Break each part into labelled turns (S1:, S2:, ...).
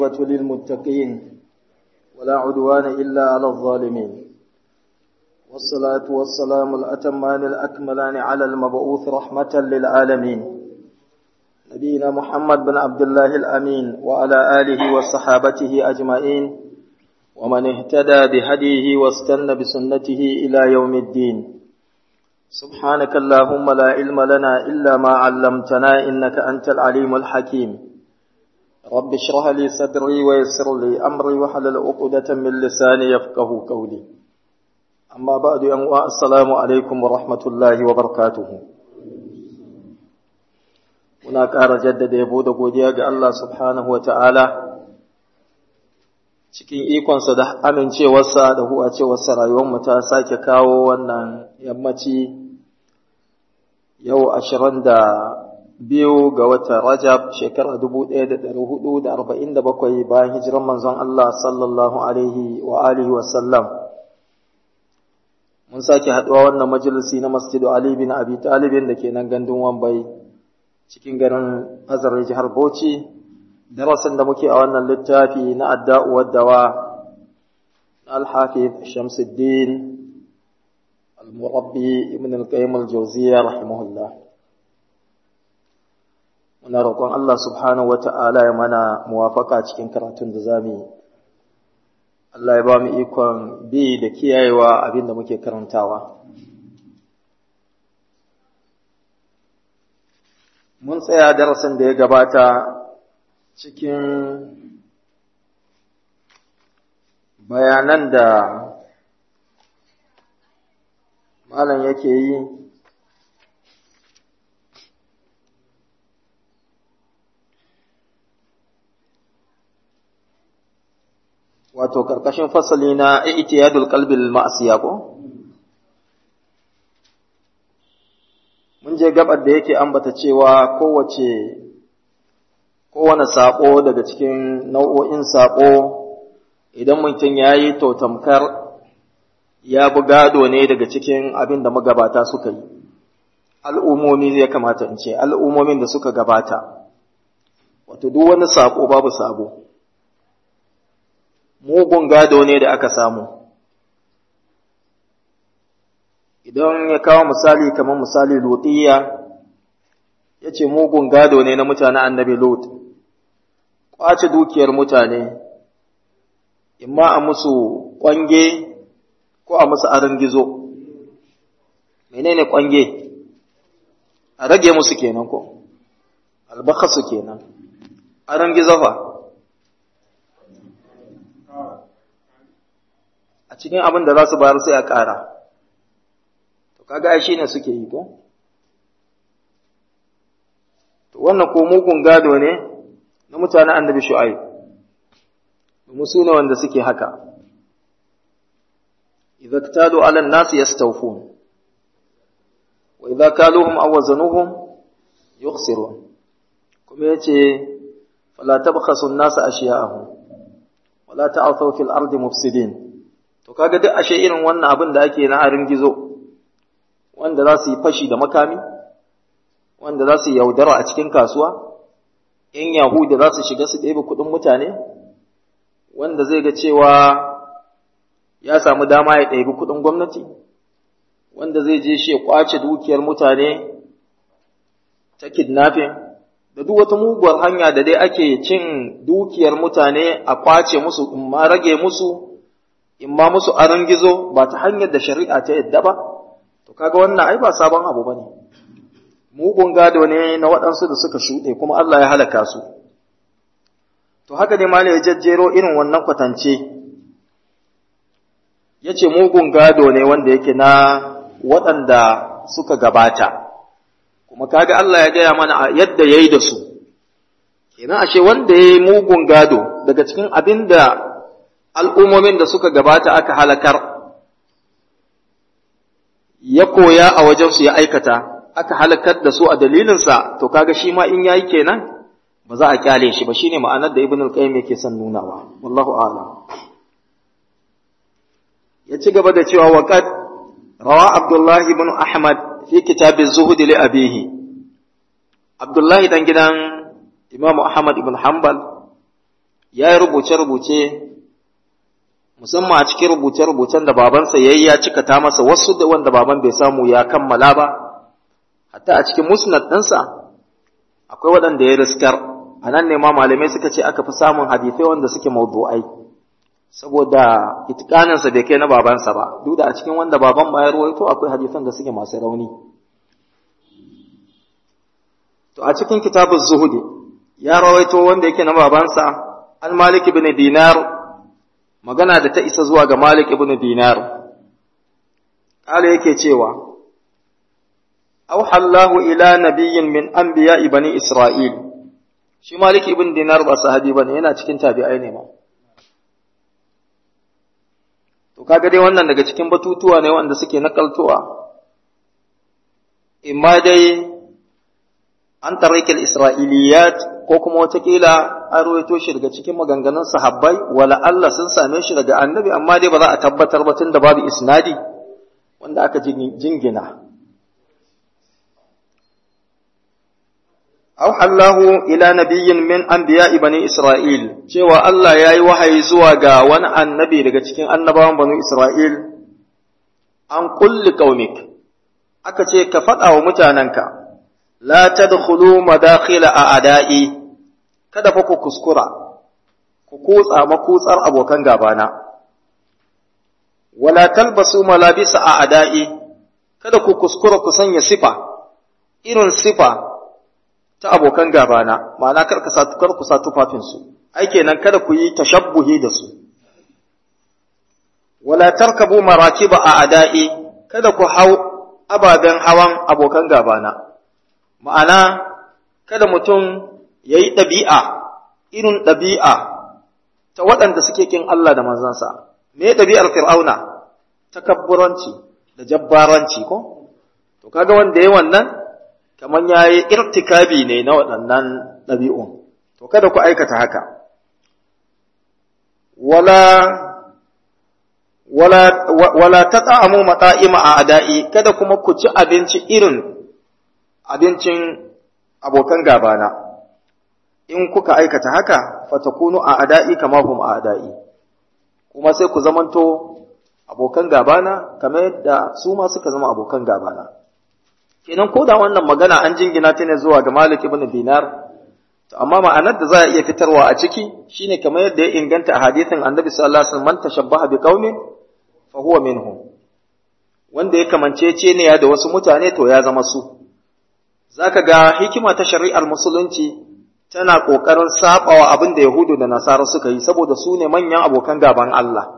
S1: للمتقين ولا عدوان إلا على الظالمين والصلاة والسلام الأتمان الأكملان على المبعوث رحمة للعالمين نبينا محمد بن عبد الله الأمين وعلى آله وصحابته أجمعين ومن اهتدى بهديه واستنى بسنته إلى يوم الدين سبحانك اللهم لا علم لنا إلا ما علمتنا إنك أنت العليم الحكيم رب اشرح لي صدري ويسر لي أمري وحلل عقدة من لساني يفقه قولي أما بعد أن السلام عليكم ورحمة الله وبركاته muna ƙara jaddada yabo da godiya ga Allah subhanahu wa ta'ala cikin ikonsa da amincewarsa da huwacewarsa rayuwarmu ta sake kawo wannan yammaci yau ashirin da biyu ga watan Rajab shekara dubu ɗaya da ɗari hudu da arba'in da bakwai bayan hijiran manzon Allah sallallahu alaihi wa alihi wasallam. Mun sake haɗuwa wannan majalisi na Masjidu Ali bin Abi Talibin da ke nan gandun Wambai cikin garin Azare jihar Bauchi. Darasin da muke a wannan littafi na adda'u waddawa na Al-Hafiz Shamsuddin Al-Murabbi Ibn Al-Qayyim Al-Jawziyya rahimahullah. muna roƙon Allah subhanahu wa ta'ala ya mana muwafaka cikin karatun da za mu yi. Allah ya ba mu ikon bi da kiyayewa abin da muke karantawa. Mun tsaya darasin da ya gabata cikin bayanan da malam yake yi wato karkashin fasali na i'tiyadul qalbi lil ma'siya ko mun je gabar da yake ambata cewa kowace kowane sako daga cikin nau'o'in sako idan mutum yayi to tamkar ya bi gado ne daga cikin abin da magabata suka yi al'umomi zai kamata in ce al'umomin da suka gabata wato duk wani sako babu sabo mugun gado ne da aka samu idan ya kawo misali kamar misali lutiya ya ce mugun gado ne na mutane annabi lot ƙwace dukiyar mutane imma a musu ƙwange ko a musu aron gizo menene ƙwange a rage musu kenan ko albakasu kenan aron gizo fa a cikin abin da za su bayar sai a ƙara. To, kaga ai shi ne suke yi ko? To, wannan ko mugun gado ne na mutanen annabi shu'ai, domin su ne wanda suke haka. Idza tado alan nasu yastawfun wa idza kaluhum aw wazanuhum yukhsirun kuma yace fala tabkhasu an-nasa ashiya'ahum wala ta'thaw fil ardi mufsidin To kaga duk ashe irin wannan abin da ake na harin gizo, wanda za su yi fashi da makami, wanda za su yi yaudara a cikin kasuwa, ‘yan Yahuda za su shiga su ɗebe kuɗin mutane, wanda zai ga cewa ya samu dama ya ɗebi kuɗin gwamnati, wanda zai je shi ya ƙwace dukiyar mutane ta kidnapping, da duk wata muguwar hanya da dai ake cin dukiyar mutane a ƙwace musu, in ma rage musu. in ma musu aron gizo ba ta hanyar da shari'a ta yadda ba, to kaga wannan ai ba sabon abu ba ne, mugun gado ne na waɗansu da suka shuɗe kuma Allah ya halaka su. To haka ne ma ya jajjero irin wannan kwatance, ya ce mugun gado ne wanda yake na waɗanda suka gabata, kuma kaga Allah ya gaya mana yadda ya yi da su, kenan ashe wanda ya yi mugun gado daga cikin abin da al'ummomin da suka gabata aka halakar, ya koya a wajensu ya aikata, aka halakar da su a dalilinsa, to kaga shi ma in yayi kenan ba za a kyale shi ba shine ma'anar da Ibn al-Qayyim yake son nunawa, wallahu a'lam. Ya ci gaba da cewa waqad rawa Abdullah ibn Ahmad fi kitab az-zuhd li abihi. Abdullah dan gidan Imam Ahmad ibn Hanbal ya yi rubuce-rubuce musamman a cikin rubuce-rubucen da babansa ya yi ya cikata masa wasu da wanda baban bai samu ya kammala ba hatta a cikin musnad ɗinsa akwai waɗanda ya riskar a nan ne ma malamai suka ce aka fi samun hadisai wanda suke mawdu'ai saboda itikaninsa bai kai na babansa ba duk da a cikin wanda baban ma ya ruwaito akwai hadisan da suke masu rauni to a cikin kitabuz zuhudi ya rawaito wanda yake na babansa an malik ibn dinar magana da ta isa zuwa ga malik ibn dinar kala yake cewa auha Allahu ila nabiyyin min anbiya'i bani isra'il shi malik ibn dinar ba sahabi bane yana cikin tabi'ai ne ma to kaga dai wannan daga cikin batutuwa ne wanda suke nakaltowa imma dai an tarikil isra'iliyat ko kuma watakila an ruwaito shi daga cikin maganganun sahabbai wala Allah sun same shi daga annabi amma dai ba za a tabbatar ba tunda babu isnadi wanda aka jingina أوحى الله إلى نبي من أنبياء بني إسرائيل cewa Allah ya yi wahayi zuwa ga wani annabi daga cikin annabawan banu Isra'il an kulli qaumik aka ce ka faɗa wa mutanenka la tadkhulu madakhila a ada'i kada fa ku kuskura ku kutsa makutsar abokan gabana wala talbasu malabisa a ada'i kada ku kuskura ku sanya sifa irin sifa ta abokan gabana ma'ana kar ka kar ku sa tufafinsu ai kenan kada ku yi tashabbuhi da su wala tarkabu marakiba a ada'i kada ku hau ababen hawan abokan gabana ma'ana kada mutum ya yi ɗabi'a irin ɗabi'a ta waɗanda suke kin Allah da manzansa me ɗabi'ar fir'auna takabburanci da jabbaranci ko to kaga wanda ya wannan kamar ya yi irtikabi ne na waɗannan ɗabi'un, to kada ku aikata haka. Wala, wala, wala ta ta'amu matsa'ima a ada'i, kada kuma ku ci abinci irin abincin abokan gabana. In kuka aikata haka, fatakunu a ada'i kama hum a ada'i, kuma sai ku zamanto abokan gabana kamar yadda su ma suka zama abokan gabana. kenan ko da wannan magana an jingina ta ne zuwa ga Malik ibn Dinar to amma ma'anar da za a iya fitarwa a ciki shine kamar yadda ya inganta a hadisin Annabi sallallahu alaihi wasallam man tashabbaha bi qaumin fa huwa minhum wanda ya kamancece ne ya da wasu mutane to ya zama su zaka ga hikima ta shari'ar musulunci tana kokarin sabawa abin da Yahudu da Nasara suka yi saboda su ne manyan abokan gaban Allah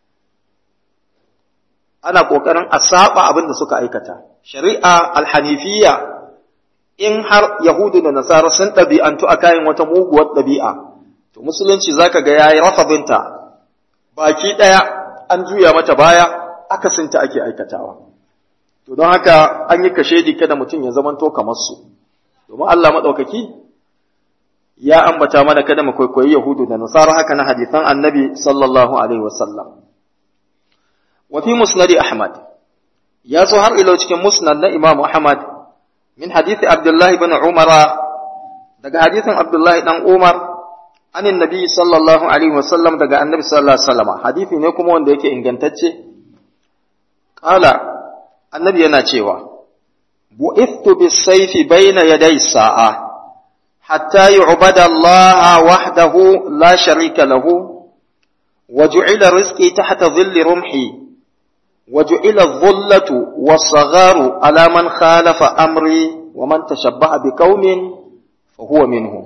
S1: ana ƙoƙarin a saba abin da suka aikata. Shari'a alhanifiyya in har Yahudu da Nasara sun ɗabi'antu a kayan wata muguwar ɗabi'a, to musulunci za ka ga ya yi rafabinta baki ɗaya an juya mata baya akasinta ake aikatawa. To don haka an yi kashedi kada mutum ya zamanto kamar su, domin Allah maɗaukaki ya ambata mana kada mu kwaikwayi Yahudu da Nasara haka na hadisan annabi sallallahu alaihi wasallam. وفي مسند أحمد يا زهر إلى cikin مسند إمام أحمد من حديث عبد الله بن عمر daga hadisin Abdullahi dan Umar an annabi sallallahu alaihi wasallam daga annabi sallallahu alaihi wasallam hadisi ne kuma wanda yake ingantacce qala annabi yana cewa bu'ithtu bis-sayfi bayna yaday sa'a hatta yu'bada Allah wahdahu la sharika lahu وجعل رزقي تحت ظل رمحي وجعل الظلة والصغار على من خالف أمري ومن تشبه بقوم فهو منهم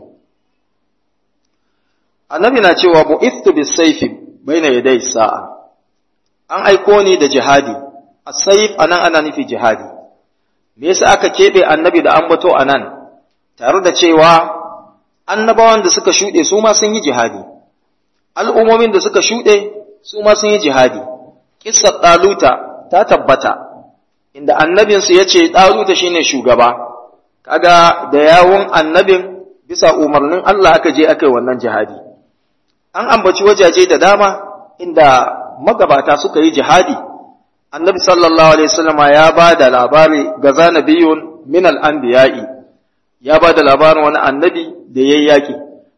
S1: annabi na cewa bu'ithu bis-sayfi baina yaday sa'a an aiko ni da jihadi as-sayf anan ana nufi jihadi me yasa aka kebe annabi da ambato anan tare da cewa annabawan da suka shuɗe su ma sun yi jihadi al'ummomin da suka shuɗe su ma sun yi jihadi kissar ɗaluta ta tabbata inda annabinsu ya ce ɗaluta shine shugaba kaga da yawun annabin bisa umarnin Allah aka je aka yi wannan jihadi an ambaci wajaje da dama inda magabata suka yi jihadi annabi sallallahu alaihi wasallama ya ba da labari ga zanabiyun min al-anbiya'i ya ba da labarin wani annabi da yayi yaki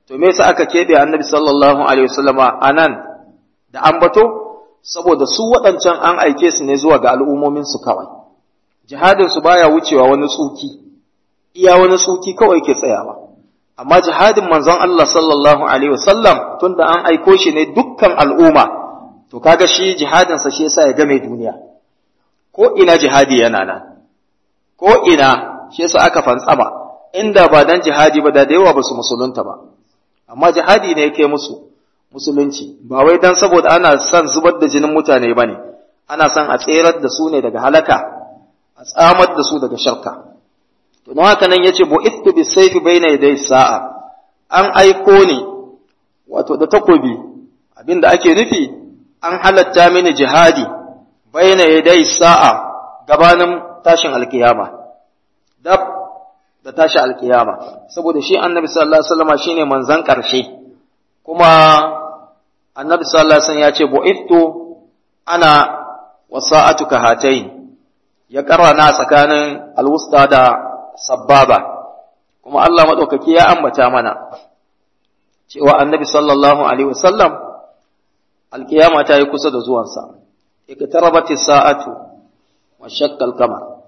S1: to me yasa aka keɓe annabi sallallahu alaihi wasallama anan da ambato saboda su waɗancan an aike su ne zuwa ga al'ummomin su kawai jihadin su baya wucewa wani tsuki iya wani tsuki kawai ke tsayawa amma jihadin manzon Allah sallallahu alaihi wasallam tunda an aiko shi ne dukkan al'umma to kaga shi jihadin sa shi yasa ya game duniya ko ina jihadi yana nan ko ina shi yasa aka fantsama inda ba dan jihadi ba da da yawa ba su musulunta ba amma jihadi ne yake musu musulunci ba wai dan saboda ana son zubar da jinin mutane bane ana son a tserar da su ne daga halaka a tsamar da su daga sharka to don haka nan yace bu'ithu bisayfi baina yaday sa'a an aiko ni wato da takobi abinda ake nufi an halatta mini jihadi baina yaday sa'a gabanin tashin alkiyama dab da tashi alkiyama saboda shi annabi sallallahu alaihi wasallam shine manzon karshe kuma annabi sallallahu alaihi wasallam ya ce bu'ithu ana wasa'atuka hatayn ya karana tsakanin alwusta da sabbaba kuma Allah madaukaki ya ambata mana cewa annabi sallallahu alaihi wasallam alkiyama ta yi kusa da zuwansa iqtarabati sa'atu wa shakka al-qamar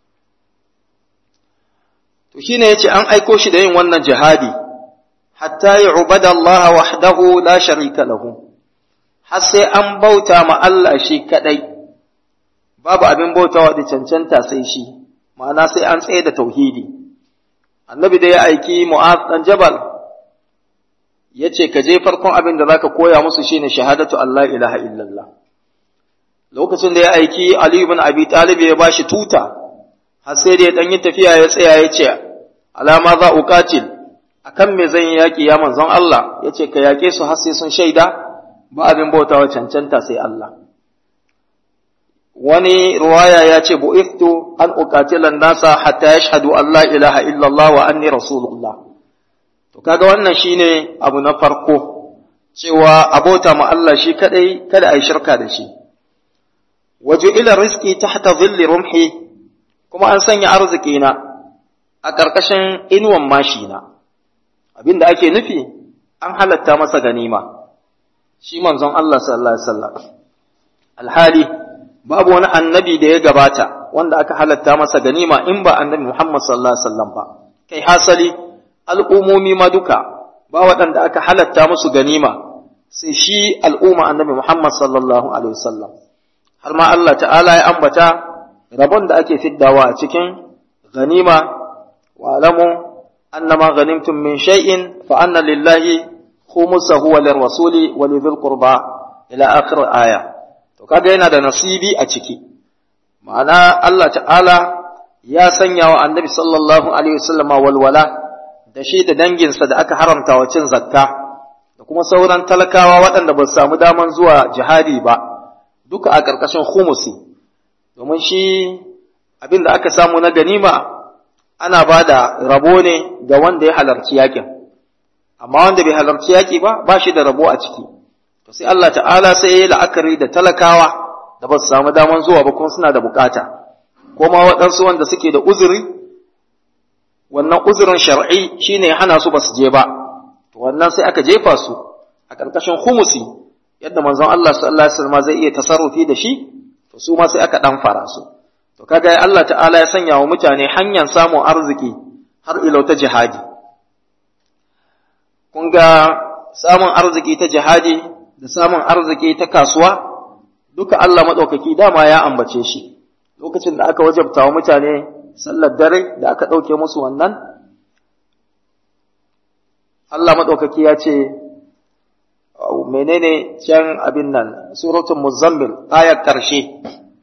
S1: to shine yace an aiko shi da yin wannan jihadi hatta yu'bada Allah wahdahu la sharika lahu har sai an bauta ma Allah shi kadai babu abin bautawa da cancanta sai shi ma'ana sai an tsaye da tauhidi annabi da ya aiki mu'az dan jabal yace ka je farkon abin da zaka koya musu shine shahadatu Allah ilaha illallah lokacin da ya aiki Ali ibn Abi Talib ya bashi tuta har sai da ya dan yi tafiya ya tsaya ya ce alama za uqatil akan me zan yi yaki ya manzon Allah yace ka yake su har sai sun shaida ba abin bautawa cancanta sai Allah wani ruwaya ya ce bu'ithtu an uqatila nasa hatta yashhadu an la ilaha illallah wa anni rasulullah to kaga wannan shine abu na farko cewa abota ma Allah shi kadai kada ai shirka da shi waje ila rizqi tahta dhilli rumhi kuma an sanya arziki na a ƙarƙashin inuwan mashi na abinda ake nufi an halatta masa ganima shi manzon Allah sallallahu alaihi wasallam alhali babu wani annabi da ya gabata wanda aka halatta masa ganima in ba annabi Muhammad sallallahu alaihi wasallam ba kai hasali al'umomi ma duka ba waɗanda aka halatta musu ganima sai shi al'umma annabi Muhammad sallallahu alaihi wasallam har ma Allah ta'ala ya ambata rabon da ake fiddawa a cikin ganima wa alamu annama ghanimtum min shay'in fa anna lillahi khumsahu wa lirrasuli wa lidhil qurba ila akhir aya to kaga yana da nasibi a ciki ma'ana Allah ta'ala ya sanya wa annabi sallallahu alaihi wasallam walwala da shi da danginsa da aka haramta wa cin zakka da kuma sauran talakawa waɗanda ba su samu daman zuwa jihadi ba duka a ƙarƙashin humusi domin shi abin da aka samu na ganima ana ba da rabo ne ga wanda ya halarci yakin amma wanda bai halarci yaki ba ba shi da rabo a ciki to sai Allah ta'ala sai ya yi la'akari da talakawa da ba su samu daman zuwa ba kuma suna da bukata ko ma waɗansu wanda suke da uzuri wannan uzurin shar'i shine ya hana su ba su je ba to wannan sai aka jefa su a ƙarƙashin humusi yadda manzon Allah sallallahu alaihi wasallam zai iya tasarrufi da shi to su ma sai aka dan fara su to kaga Allah ta'ala ya sanya wa mutane hanyar samun arziki har ilau ta jihadi kun ga samun arziki ta jihadi da samun arziki ta kasuwa duka Allah maɗaukaki dama ya ambace shi lokacin da aka wajabta wa mutane sallar dare da aka ɗauke musu wannan Allah maɗaukaki ya ce menene can abin nan suratul muzammil ayar ƙarshe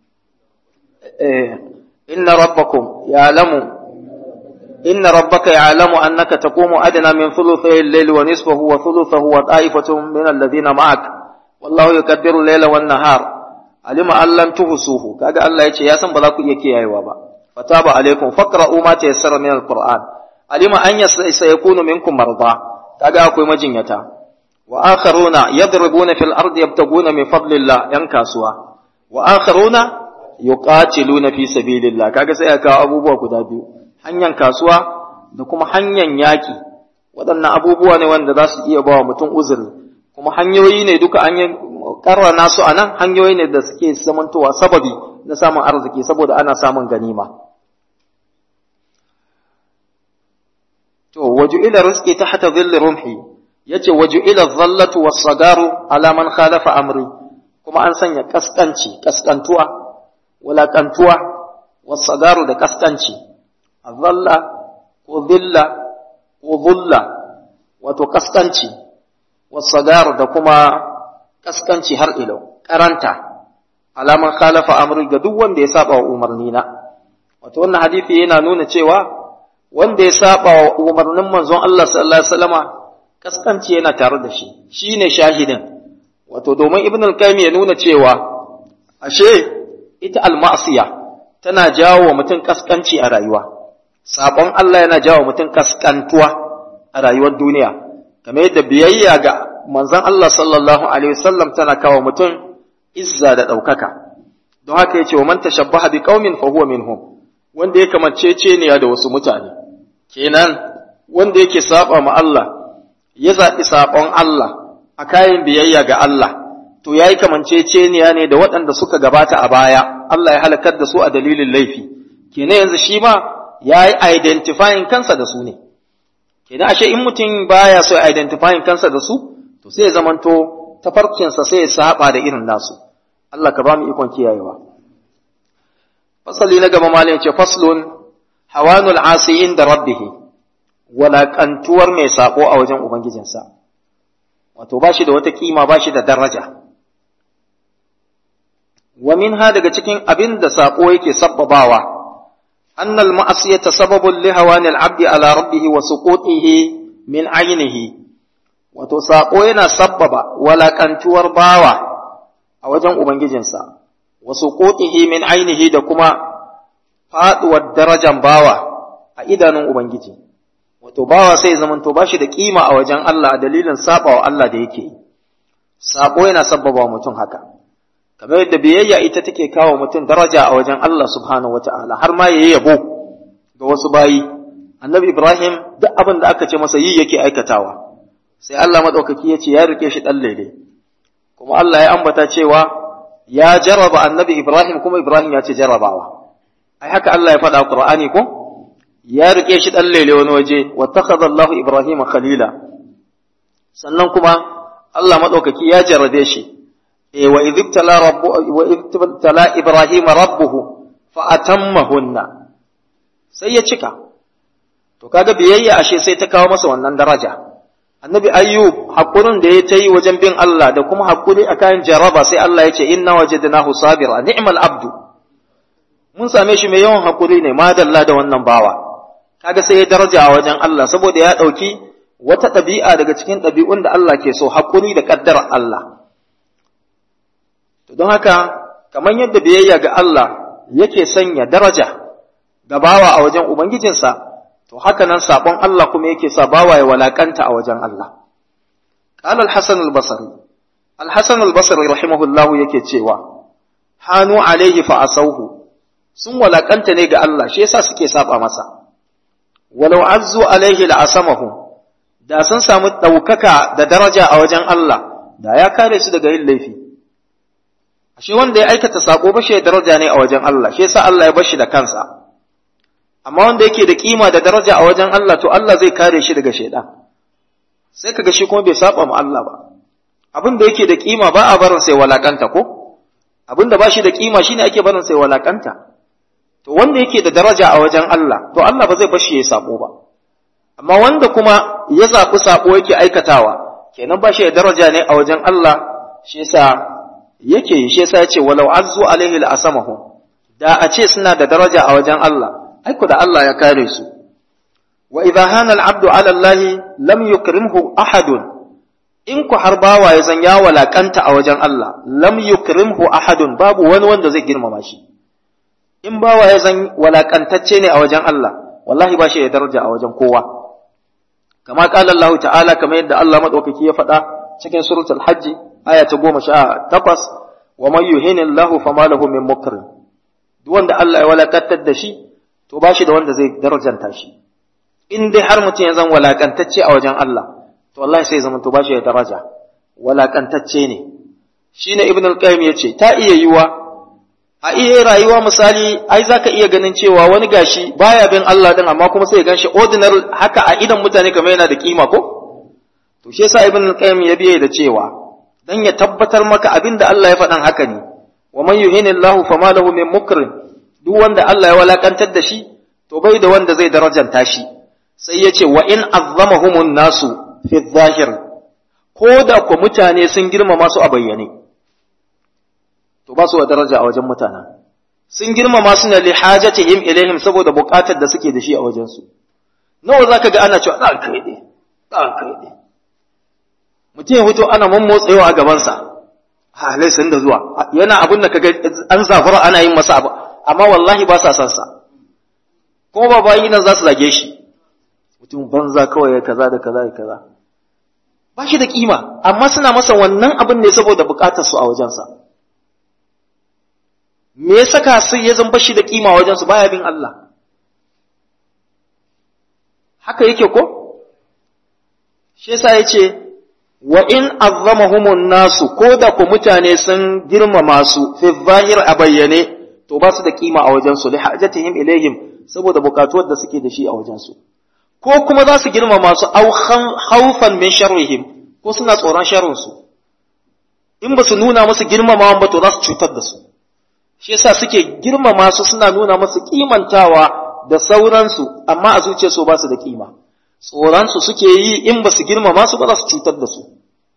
S1: inna rabbakum ya'lamu إن ربك يعلم أنك تقوم أدنى من ثلثي الليل ونصفه وثلثه وطائفة من الذين معك والله يكبر الليل والنهار علم أن لم تحصوه كاجا الله يتي يا سن بلاكو يكي أيوا با فتاب عليكم فقرأوا ما تيسر من القرآن علم أن سيكون منكم مرضى كاجا أكوي مجنيتا وآخرون يضربون في الأرض يبتغون من فضل الله ينكاسوا وآخرون يقاتلون في سبيل الله كاجا سيكا أبو بوكو دابيو hanyar kasuwa da kuma hanyar yaƙi waɗannan abubuwa ne wanda za su iya ba wa mutum uzuri kuma hanyoyi ne duka an yi karrana su a nan hanyoyi ne da suke zamantowa sababi na samun arziki saboda ana samun ganima to waju ila rizqi tahta dhilli rumhi yace waju ila dhallatu was-sagaru ala man khalafa amri kuma an sanya kaskanci kaskantuwa walakantuwa was-sagaru da kaskanci dhalla ko dhilla ko dhulla wato kaskanci was-sagaru da kuma kaskanci har ilo karanta alaman khalafa amri ga duk wanda ya saba wa umarni na wato wannan hadisi yana nuna cewa wanda ya saba wa umarnin manzon Allah sallallahu alaihi wasallama kaskanci yana tare da shi shine shahidin wato domin ibn al-qayyim ya nuna cewa ashe ita al-ma'siya tana jawo wa mutum kaskanci a rayuwa sabon Allah yana jawo mutum kaskantuwa a rayuwar duniya kamar yadda biyayya ga manzon Allah sallallahu alaihi wasallam tana kawo mutum izza da ɗaukaka don haka yace wa man tashabbaha bi qaumin fa huwa minhum wanda ya kamancece ne da wasu mutane kenan wanda yake saba ma Allah ya zaɓi saɓon Allah a kayan biyayya ga Allah to yayi kamanceceniya ne da waɗanda suka gabata a baya Allah ya halakar da su a dalilin laifi kenan yanzu shi ma yayi identifying kansa da su ne kenan ashe in mutum baya so ya identifying kansa da su to sai ya zamanto tafarkinsa sai ya saba da irin nasu Allah ka ba mu ikon kiyayewa fasali na gaba malin ce faslun hawanul asiyin da rabbihi walaƙantuwar mai saƙo a wajen ubangijinsa wato ba shi da wata kima ba shi da daraja wa minha daga cikin abin da saƙo yake sabbabawa annal ma'asiyata sababun li hawanil abdi ala rabbihi wa suqutihi min ainihi wato saƙo yana sabbaba walaƙantuwar bawa a wajen ubangijinsa wasu ƙoƙihi min ainihi da kuma faɗuwar darajan bawa a idanun Ubangiji, wato bawa sai zamanto ba shi da ƙima a wajen Allah a dalilin saɓawa Allah da yake yi, saɓo yana sabbaba mutum haka, kamar yadda biyayya ita take kawo mutum daraja a wajen Allah subhanahu wata'ala har ma yayi yabo ga wasu bayi, annabi Ibrahim duk abin da aka ce masa yi yake aikatawa, sai Allah maɗaukaki ya ce ya rike shi ɗan lele, kuma Allah ya ambata cewa ya jarraba annabi Ibrahim kuma Ibrahim ya ce jarrabawa ai haka Allah ya faɗa Qur'ani ko ya rike shi dan lele wani waje wattakhadha Allahu Ibrahim khalila sannan kuma Allah madaukaki ya jarrabe shi eh wa idibtala rabbu wa idibtala Ibrahim rabbuhu fa atammahunna sai ya cika to kaga biyayya ashe sai ta kawo masa wannan daraja annabi ayyub hakurin da ya ta yi wajen bin Allah da kuma hakuri a kayan jaraba sai Allah ya ce inna wajadnahu sabira ni'mal abdu mun same shi mai yawan hakuri ne madalla da wannan bawa kaga sai ya daraja a wajen Allah saboda ya dauki wata ɗabi'a daga cikin ɗabi'un da Allah ke so hakuri da kaddarar Allah to don haka kamar yadda biyayya ga Allah yake sanya daraja ga bawa a wajen ubangijinsa to haka nan sabon Allah kuma yake sa bawa ya walakanta a wajen Allah qala al-hasan al-basri al-hasan al-basri rahimahullah yake cewa hanu alaihi fa asauhu sun walakanta ne ga Allah shi yasa suke saba masa walau azzu alaihi la asamahu da sun samu daukaka da daraja a wajen Allah da ya kare su daga yin laifi ashe wanda ya aikata sako ba shi daraja ne a wajen Allah shi yasa Allah ya bar shi da kansa amma wanda yake da kima da daraja a wajen Allah to Allah zai kare shi daga shaidan sai kaga shi kuma bai saba ma Allah ba abin da yake da kima ba a barin sai walakanta ko abin da ba shi da kima shine ake barin sai walakanta to wanda yake da daraja a wajen Allah to Allah ba zai bar shi ya sabo ba amma wanda kuma ya zaɓi sabo yake aikatawa kenan ba shi da daraja ne a wajen Allah shi yasa yake shi yasa ya ce walau azzu alaihi la asamahu da a ce suna da daraja a wajen Allah aiko da Allah ya kare su wa idha hana al-abdu ala Allah lam yukrimhu ahadun in ku har bawa ya zan ya walakanta a wajen Allah lam yukrimhu ahadun babu wani wanda zai girmama shi in bawa ya zan walakantacce ne a wajen Allah wallahi ba shi da daraja a wajen kowa kama qala Allah ta'ala kamar yadda Allah madaukaki ya faɗa cikin suratul hajj aya ta 18 wa man yuhinillahu fama lahu min mukrim duk wanda Allah ya walakantar da shi to ba shi da wanda zai darajanta shi in dai har mutum ya zan walakantacce a wajen Allah to wallahi sai zama to ba shi da daraja walakantacce ne shine ibn al-qayyim yace ta iya yiwa a iya rayuwa misali ai zaka iya ganin cewa wani gashi baya bin Allah din amma kuma sai ya ganshi ordinary haka a idan mutane kamar yana da kima ko to shi yasa ibn al-qayyim ya biye da cewa dan ya tabbatar maka abinda Allah ya faɗan haka ne wa man yuhinillahu fama lahu min mukrim duk wanda Allah ya walakantar da shi to bai da wanda zai darajanta shi sai ya ce wa in azzamahumun nasu fi zahir ko da ku mutane sun girmama su a bayyane to ba su da daraja a wajen mutanen sun girmama su ne li hajatihim ilaihim saboda buƙatar da suke da shi a wajen su nawa zaka ga ana cewa dan kai ne dan kai ne mutum ya fito ana mammotsewa a gaban sa ha sun da zuwa yana abin da kaga an zafara ana yin masa abu amma wallahi ba sa san sa kuma ba bayi nan za su zage shi mutum banza kawai kaza da kaza da kaza ba shi da kima amma suna masa wannan abin ne saboda bukatar su a wajensa me ya saka su ya zamba shi da kima wajen su baya bin Allah haka yake ko shi yasa yace wa in azzamahumun nasu ko da ku mutane sun girmama su fi zahir a bayyane to ba su da kima a wajen su li hajatihim ilaihim saboda bukatuwar da suke da shi a wajen su ko kuma za su girmama su au haufan min sharrihim ko suna tsoron sharrin su in ba su nuna musu girmamawan ba to za su cutar da su shi yasa suke girmama su suna nuna musu kimantawa da sauransu amma a zuciyarsu ba su da kima tsoron su suke yi in ba su girmama su ba za su cutar da su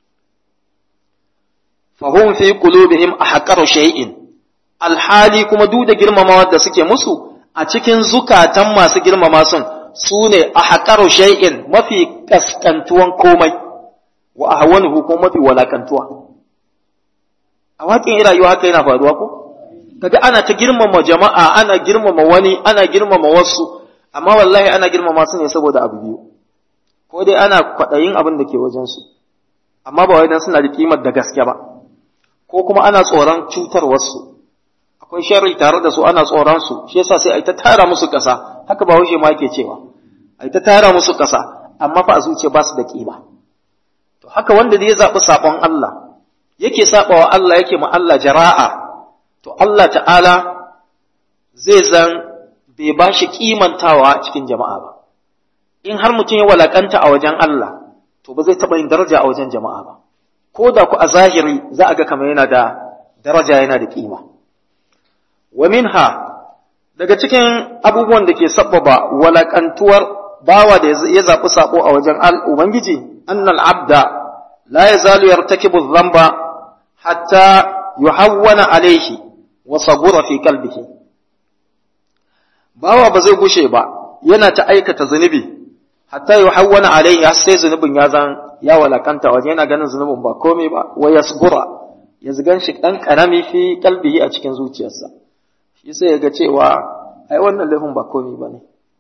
S1: fahum fi qulubihim ahqaru shay'in alhali kuma duk da girmamawa da suke musu a cikin zukatan masu girmama sun su ne a haƙaru shay'in mafi ƙasƙantuwan komai wa a hawanuhu ko mafi walakantuwa a waƙin rayuwa haka yana faruwa ko kaga ana ta girmama jama'a ana girmama wani ana girmama wasu amma wallahi ana girmama su ne saboda abu biyu ko dai ana kwaɗayin abin da ke wajen su amma ba wai dan suna da kimar da gaske ba ko kuma ana tsoron cutar wasu akwai sharri tare da su ana tsoron su shi yasa sai ai ta tara musu ƙasa haka ba wuce ma yake cewa ai ta tara musu ƙasa amma fa a zuciya ba su da kima to haka wanda da ya zaɓi saɓon Allah yake saɓawa Allah yake ma Allah jara'a to Allah ta'ala zai zan bai ba shi kimantawa cikin jama'a ba in har mutum ya walakanta a wajen Allah to ba zai taɓa yin daraja a wajen jama'a ba ko da ku a zahiri za a ga kamar yana da daraja yana da kima wa minha daga cikin abubuwan da ke sabbaba walakantuwar bawa da ya zaɓi saɓo a wajen Ubangiji, annal abda la ya zalu yartakibu zamba hatta yuhawwana alaihi wa sagura fi kalbihi. Bawa ba zai gushe ba, yana ta aikata zunubi, hatta yuhawwana alaihi har sai zunubin ya zan ya walakanta waje yana ganin zunubin ba komai ba, wa yasgura ya zigan shi ɗan ƙarami fi kalbihi a cikin zuciyarsa. shi sai ya ga cewa ai wannan laifin ba komai ba ne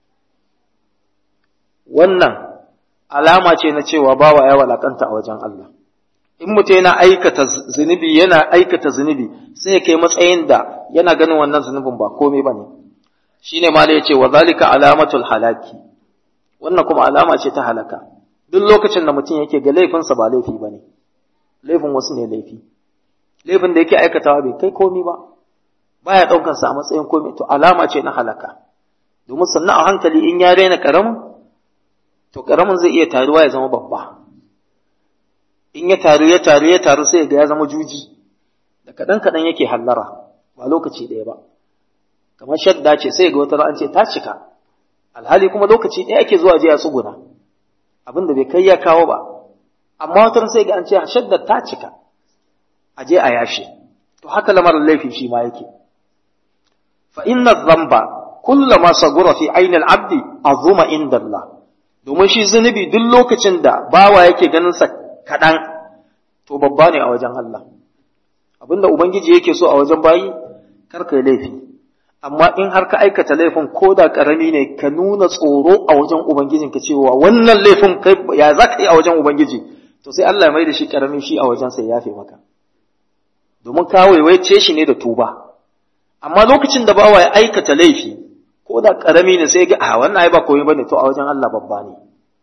S1: wannan alama ce na cewa bawa ya walakanta a wajen Allah in mutum yana aikata zunubi yana aikata zunubi sai ya kai matsayin da yana ganin wannan zunubin ba komai ba ne shi ne mala ya ce wa zalika alamatul halaki wannan kuma alama ce ta halaka duk lokacin da mutum yake ga laifinsa ba laifi ba ne laifin wasu ne laifi laifin da yake aikatawa bai kai komai ba baya ɗaukar sa a matsayin komai to alama ce na halaka domin sannan a hankali in ya raina karamin to karamin zai iya taruwa ya zama babba in ya taru ya taru ya taru sai ga ya zama juji da kaɗan kaɗan yake hallara ba lokaci ɗaya ba kamar shadda ce sai ga wata an ce ta cika alhali kuma lokaci ɗaya ake zuwa je a tsuguna abin da bai kai ya kawo ba amma wata sai ga an ce shadda ta cika a je a yashe to haka lamarin laifi shi ma yake فإن الذنب كلما صغر في عين العبد عظم عند الله domin shi zunubi duk lokacin da bawa yake ganin sa kaɗan to babba ne a wajen Allah abinda ubangiji yake so a wajen bayi kar kai laifi amma in har ka aikata laifin ko da karami ne ka nuna tsoro a wajen ubangijin ka cewa wannan laifin kai ya za ka yi a wajen ubangiji to sai Allah ya mai da shi karami shi a wajen sai yafe maka domin ka waiwaice shi ne da tuba amma lokacin da bawa ya aikata laifi ko ko da karami ne sai ga a wannan ai ba komai bane to a wajen Allah babba ne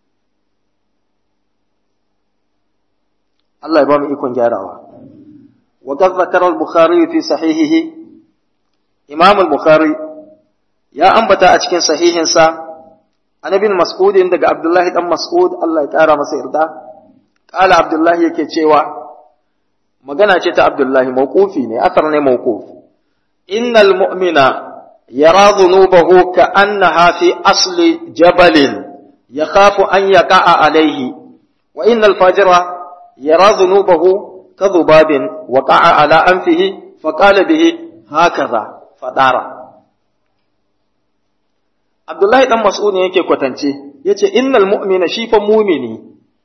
S1: Allah ya ba mu ikon gyarawa wa qad zakara al-bukhari fi sahihihi imam al-bukhari ya ambata a cikin sahihinsa an ibn mas'ud daga abdullahi dan mas'ud Allah ya kara masa yarda qala abdullahi yake cewa magana ce ta abdullahi mawqufi ne asar ne mawquf innal mu'mina yara dhunubahu ka'annaha fi asli jabalin yakhafu an yaqa'a alayhi wa innal fajira yara dhunubahu kadhubabin waqa'a ala anfihi faqala bihi hakaza fadara Abdullahi dan Mas'ud ne yake kwatance yace innal mu'mina shi fa mu'mini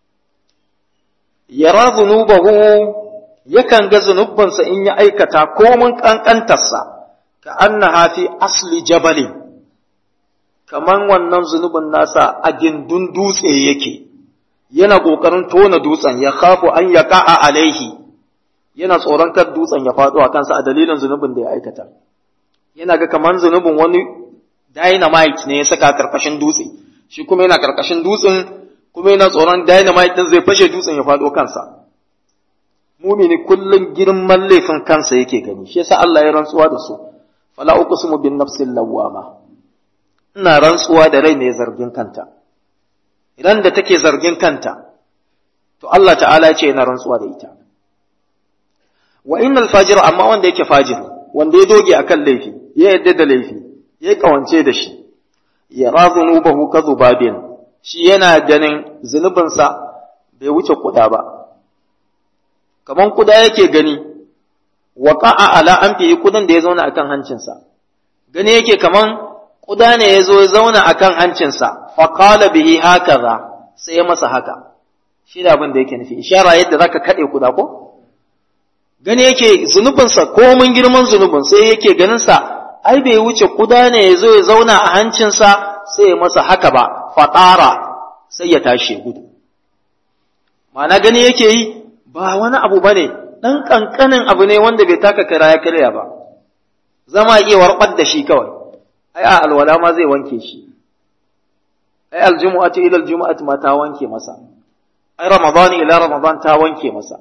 S1: yara dhunubahu yakan ga zunubansa in ya aikata komun kankantarsa ka annaha fi asli jabalin kaman wannan zunubin nasa a gindin dutse yake yana kokarin tona dutsen ya khafu an yaqa'a alaihi yana tsoron kar dutsen ya faɗo a kansa a dalilin zunubin da ya aikata yana ga kaman zunubin wani dynamite ne ya saka karkashin dutse shi kuma yana karkashin dutsen kuma yana tsoron dynamite din zai fashe dutsen ya faɗo kansa mumini kullum girman laifin kansa yake gani shi yasa Allah ya rantsuwa da su fala uqsimu bin nafsil lawwama ina rantsuwa da rai mai zargin kanta idan da take zargin kanta to Allah ta'ala ya ce yana rantsuwa da ita wa innal fajir amma wanda yake fajir wanda ya doge akan laifi ya yadda da laifi ya kawance da shi ya razunubahu kadhubabin shi yana ganin zunubinsa bai wuce kuda ba kaman kuda yake gani waqa'a ala anfihi kudan da ya zauna akan hancinsa gani yake kaman kuda ne ya zo ya zauna akan hancinsa fa qala bihi hakaza sai ya masa haka shi da abin da yake nufi ishara yadda zaka kade kuda ko gani yake zunubinsa ko mun girman zunubin sai yake ganin sa ai bai wuce kuda ne ya zo ya zauna a hancinsa sai ya masa haka ba fatara sai ya tashi gudu ma'ana gani yake yi ba wani abu bane dan kankanin abu ne wanda bai taka kara ya karya ba zama iya warbar da shi kawai ai a alwala ma zai wanke shi ai aljumu'atu ila aljumu'ati ma ta wanke masa ai ramadan ila ramadan ta wanke masa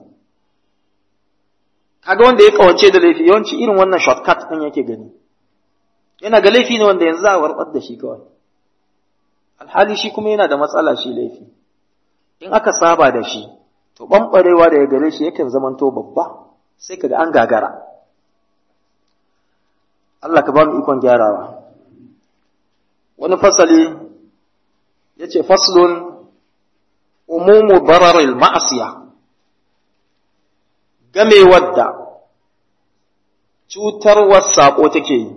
S1: kaga wanda ya kawance da laifi yawanci irin wannan shortcut din yake gani yana ga laifi ne wanda yanzu za a warbar da shi kawai alhali shi kuma yana da matsala shi laifi in aka saba da shi to ɓamɓarewa da ya gare shi yakan zamanto babba sai kaga an gagara Allah ka ba mu ikon gyarawa wani fasali ya ce faslun umumu bararil ma'asiya game wadda cutarwar saƙo take yi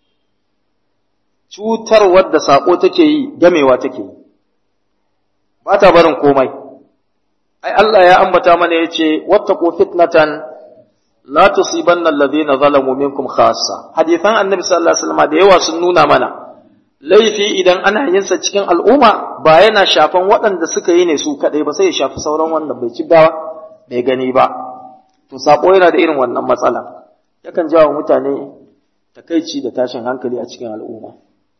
S1: cutarwar da saƙo take yi gamewa take yi ba ta barin komai ai Allah ya ambata mana yace wattaqu fitnatan la tusibanna alladhina zalamu minkum khassa hadithan annabi sallallahu alaihi wasallam da yawa sun nuna mana laifi idan ana yin sa cikin al'umma ba yana shafan waɗanda suka yi ne su kadai ba sai ya shafi sauran wanda bai ci ba bai gani ba to sako yana da irin wannan matsala yakan jawo mutane takaici da tashin hankali a cikin al'umma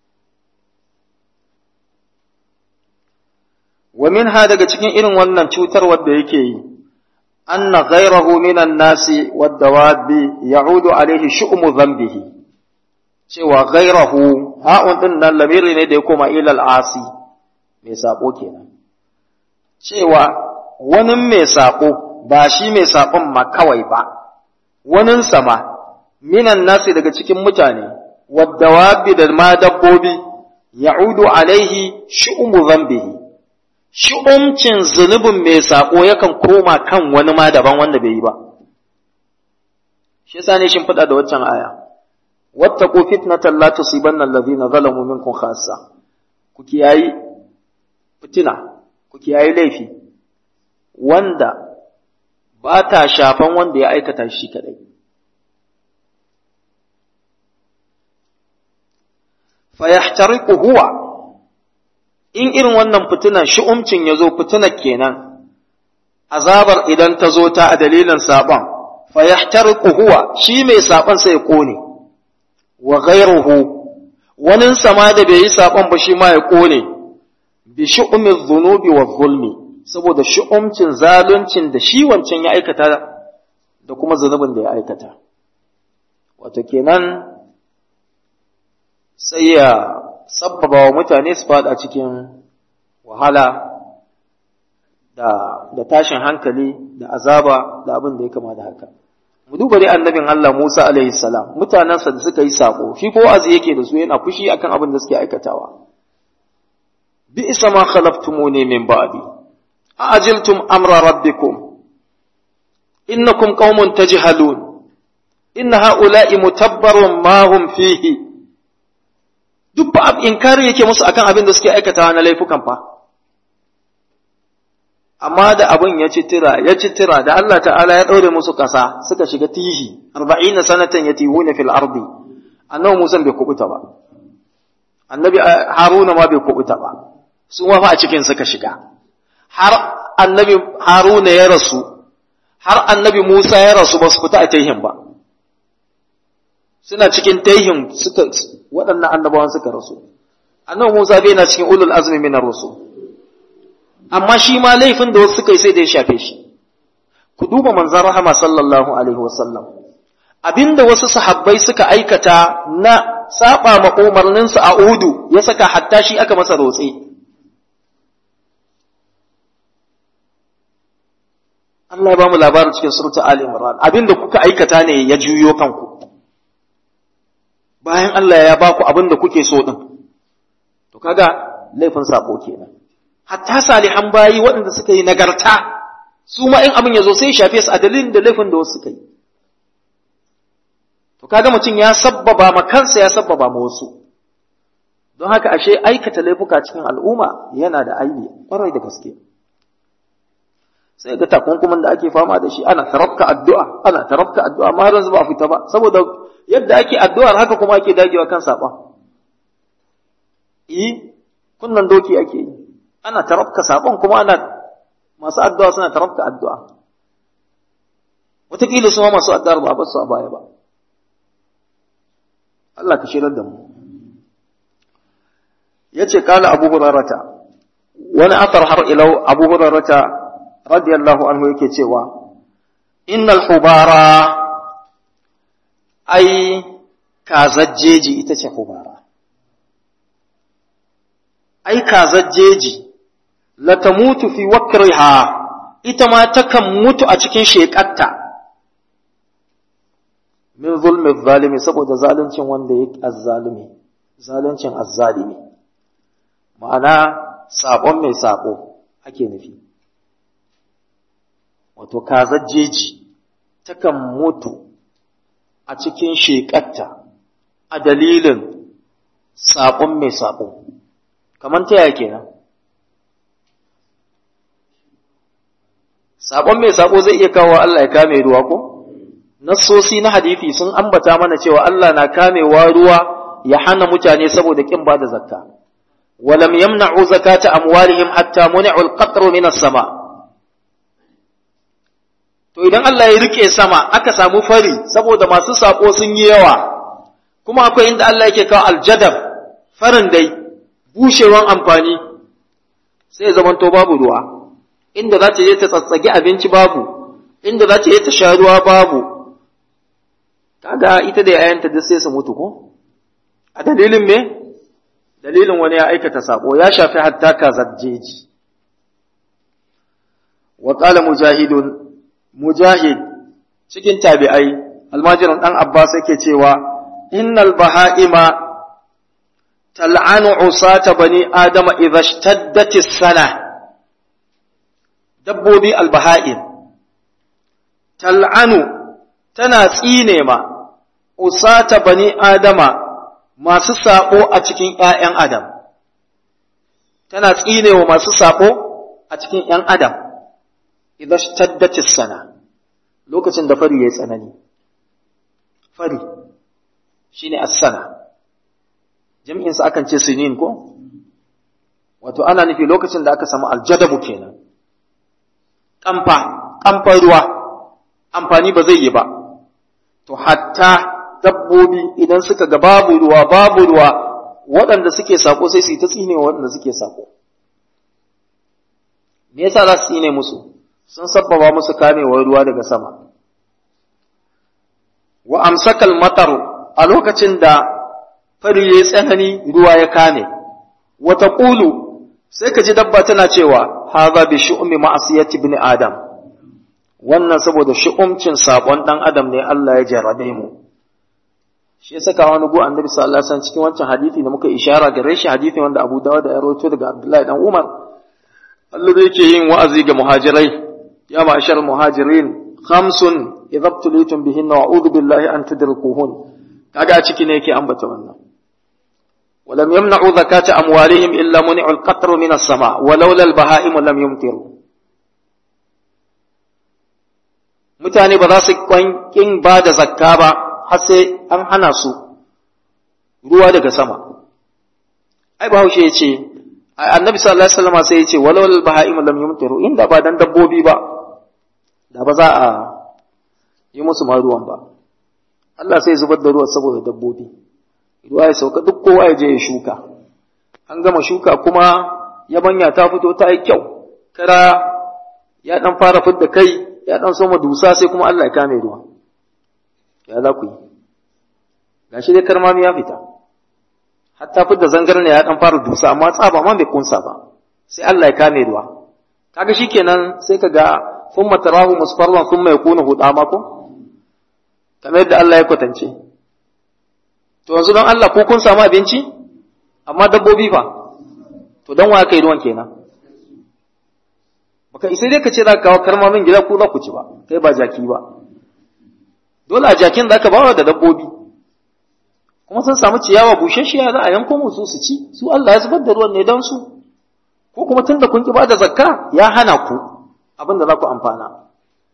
S1: wa minha daga cikin irin wannan cutarwar da yake yi anna ghayrahu minan nasi wad dawabi ya'udu alaihi shu'mu dhanbihi cewa ghayrahu ha'un din nan lamiri ne da ya koma ila al-asi mai sako kenan cewa wani mai sako ba shi mai sakon ma kawai ba wanin sama minan nasi daga cikin mutane wad dawabi da ma dabbobi ya'udu alaihi shu'mu dhanbihi shi'umcin zunubin mai saƙo yakan koma kan wani ma daban wanda bai yi ba. Shi yasa ne shin faɗa da waccan aya. Wattaqu fitnatan la tusibanna alladhina zalamu minkum khassa. Ku kiyayi fitina, ku kiyayi laifi wanda ba ta shafan wanda ya aikata shi kadai. Fa yahtariqu huwa in irin wannan fitinan shi'umcin ya zo fitinar kenan, azabar idan ta zo ta a dalilin saɓon, fa ya huwa shi mai saɓon sai ya ƙone, wa ghairuhu wani sama da bai yi saƙon ba shi ma ya ƙone bi shu'umin zunubi wa zulmi saboda shu'umcin zaluncin da shi wancan ya aikata da kuma zunubin da ya aikata wato kenan sai ya sabbaba wa mutane su fada cikin wahala da, da tashin hankali da azaba da abin da ya kama da haka mu duba dai annabin Allah Musa alaihi salam mutanensa da suka yi sako shi ko azi yake da su yana fushi akan abin da suke aikatawa bi isa ma khalaftumuni min ba'di ajiltum amra rabbikum innakum qaumun tajhalun inna ha'ula'i mutabbarun ma hum fihi duk ba inkari yake musu akan abin da suke aikatawa na laifukan fa amma da abin ya ci tira ya ci tira da Allah ta'ala ya ɗaure musu ƙasa suka shiga tihi arba'ina sanatan yatihuna fil ardi annabi Musa bai kubuta ba annabi Haruna ma bai kubuta ba su ma fa a cikin suka shiga har annabi Haruna ya rasu har annabi Musa ya rasu ba su fita a taihin ba suna cikin taihin suka waɗannan annabawan suka rasu annabi Musa bai na cikin ulul azmi minar rusul amma shi ma laifin da wasu suka yi sai da ya shafe shi ku duba manzan rahama sallallahu alaihi wasallam abinda wasu sahabbai suka aikata na saba ma umarninsu a udu ya saka hatta shi aka masa rotse Allah ya ba mu labarin cikin surta Ali Imran abinda kuka aikata ne ya juyo kanku bayan Allah ya ba ku abinda kuke so din to kaga laifin sako kenan hatta salihan bayi waɗanda suka yi nagarta su ma in abin ya zo sai shafe su a dalilin da laifin da wasu suka yi to kaga mutum ya sabbaba ma kansa ya sabbaba ma wasu don haka ashe aikata laifuka cikin al'umma yana da aibi kwarai da gaske sai ga takunkumin da ake fama da shi ana tarafka addu'a ana tarafka addu'a amma har yanzu ba a fita ba saboda yadda ake addu'ar haka kuma ake dagewa kan saɓa yi kunnan doki ake yi ana tarafka sabon kuma ana masu addu'a suna tarafka addu'a wataƙila su ma masu addu'ar ba su a baya ba Allah ka shirar da mu ya ce kala abu hurarata wani afar har ilau abu hurarata radiyallahu anhu yake cewa innal hubara ai kazajjeji ita ce hubara ai kazajjeji latamutu fi wakriha ita ma takan mutu a cikin shekarta min zulmi zalimi saboda zaluncin wanda yake azzalimi zaluncin azzalimi ma'ana sabon mai sabo ake nufi wato kazajjeji takan mutu a cikin shekarta a dalilin sabon mai sabo kamar ta yaya kenan Sabon mai sabo zai iya kawo Allah ya kame ruwa ko? Nassosi na hadisi sun ambata mana cewa Allah na kamewa ruwa ya hana mutane saboda kin ba da zakka. Walam yamna'u zakata amwalihim hatta muni'u al-qatru min as-sama. To idan Allah ya rike sama aka samu fari saboda masu sako sun yi yawa. Kuma akwai inda Allah yake kawo aljadab farin dai bushewan amfani sai zamanto babu ruwa. inda za ta je ta tsatsage abinci babu inda za ta je ta sha ruwa babu kaga ita da yayanta duk sai su mutu ko a dalilin me dalilin wani ya aikata sako ya shafi hatta kazajjeji wa qala mujahidun mujahid cikin tabi'ai almajirin dan abbas yake cewa innal baha'ima tal'anu usata bani adama idha ishtaddat as-sana dabbobi albaha'in, tal'anu tana tsine ma, usata bani Adama masu saɓo a cikin ’ya'yan Adam, tana tsine wa masu saɓo a cikin ’yan Adam, idan taddatis sana, lokacin da fari ya yi tsanani. Fari shi ne sana, jam'insa akan ce sinin ko? Wato, ana nufi lokacin da aka samu aljadabu kenan. kamfa, kamfan ruwa, amfani ba zai yi ba. To, hatta dabbobi idan suka ga babu ruwa, babu ruwa, waɗanda suke sako sai su yi ta tsine waɗanda suke sako me yasa za su tsine musu sun sabbaba musu kamewar ruwa daga sama wa amsakal matar a lokacin da fari ya tsanani ruwa ya kame wata ƙulu sai ka ji dabba tana cewa haza bi shu'mi ma'asiyati ibn adam wannan saboda shu'umcin sakon dan adam ne Allah ya jarrabe mu shi ya saka wani gu annabi sallallahu alaihi wasallam cikin wancan hadisi da muka ishara gare shi hadisi wanda Abu Dawud ya rawaito daga Abdullahi dan Umar Allah da yake yin wa'azi ga muhajirai ya ma'ashar muhajirin khamsun idza tulitum bihinna wa'udhu billahi an tudrikuhun kaga a ciki ne yake ambata wannan ولم يمنعوا زكاة أموالهم إلا منعوا القطر من السماء ولولا البهائم لم يمطروا mutane ba za su kwankin ba da zakka ba har sai an hana su ruwa daga sama ai bahaushe ya ce annabi sallallahu alaihi wasallam sai ya ce walawal baha'im lam yumtiru inda ba dan dabbobi ba da ba za a yi musu ma ruwan ba Allah sai zubar da ruwa saboda dabbobi ruwa ya sauka duk kowa ya je ya shuka an gama shuka kuma yabanya ta fito ta yi kyau kara ya dan fara fidda kai ya dan soma dusa sai kuma Allah ya kame ruwa ya za ku yi gashi dai karmami ya fita hatta fidda zangar ne ya dan fara dusa amma tsaba ma bai kunsa ba sai Allah ya kame ruwa kaga shikenan sai kaga thumma tarahu musfarran thumma yakunu hudama ko kamar yadda Allah ya kwatance to yanzu don Allah ko kun samu abinci amma dabbobi fa to don wa kai ruwan kenan baka isa dai ka ce za ka kawo karmamin gida ko za ku ci ba kai ba jaki ba dole a jakin za ka bawa da dabbobi kuma sun samu ciyawa bushashiya za a yanko musu su ci su Allah ya zubar da ruwan ne don su ko kuma tun da kun ki ba da zakka ya hana ku abin da za ku amfana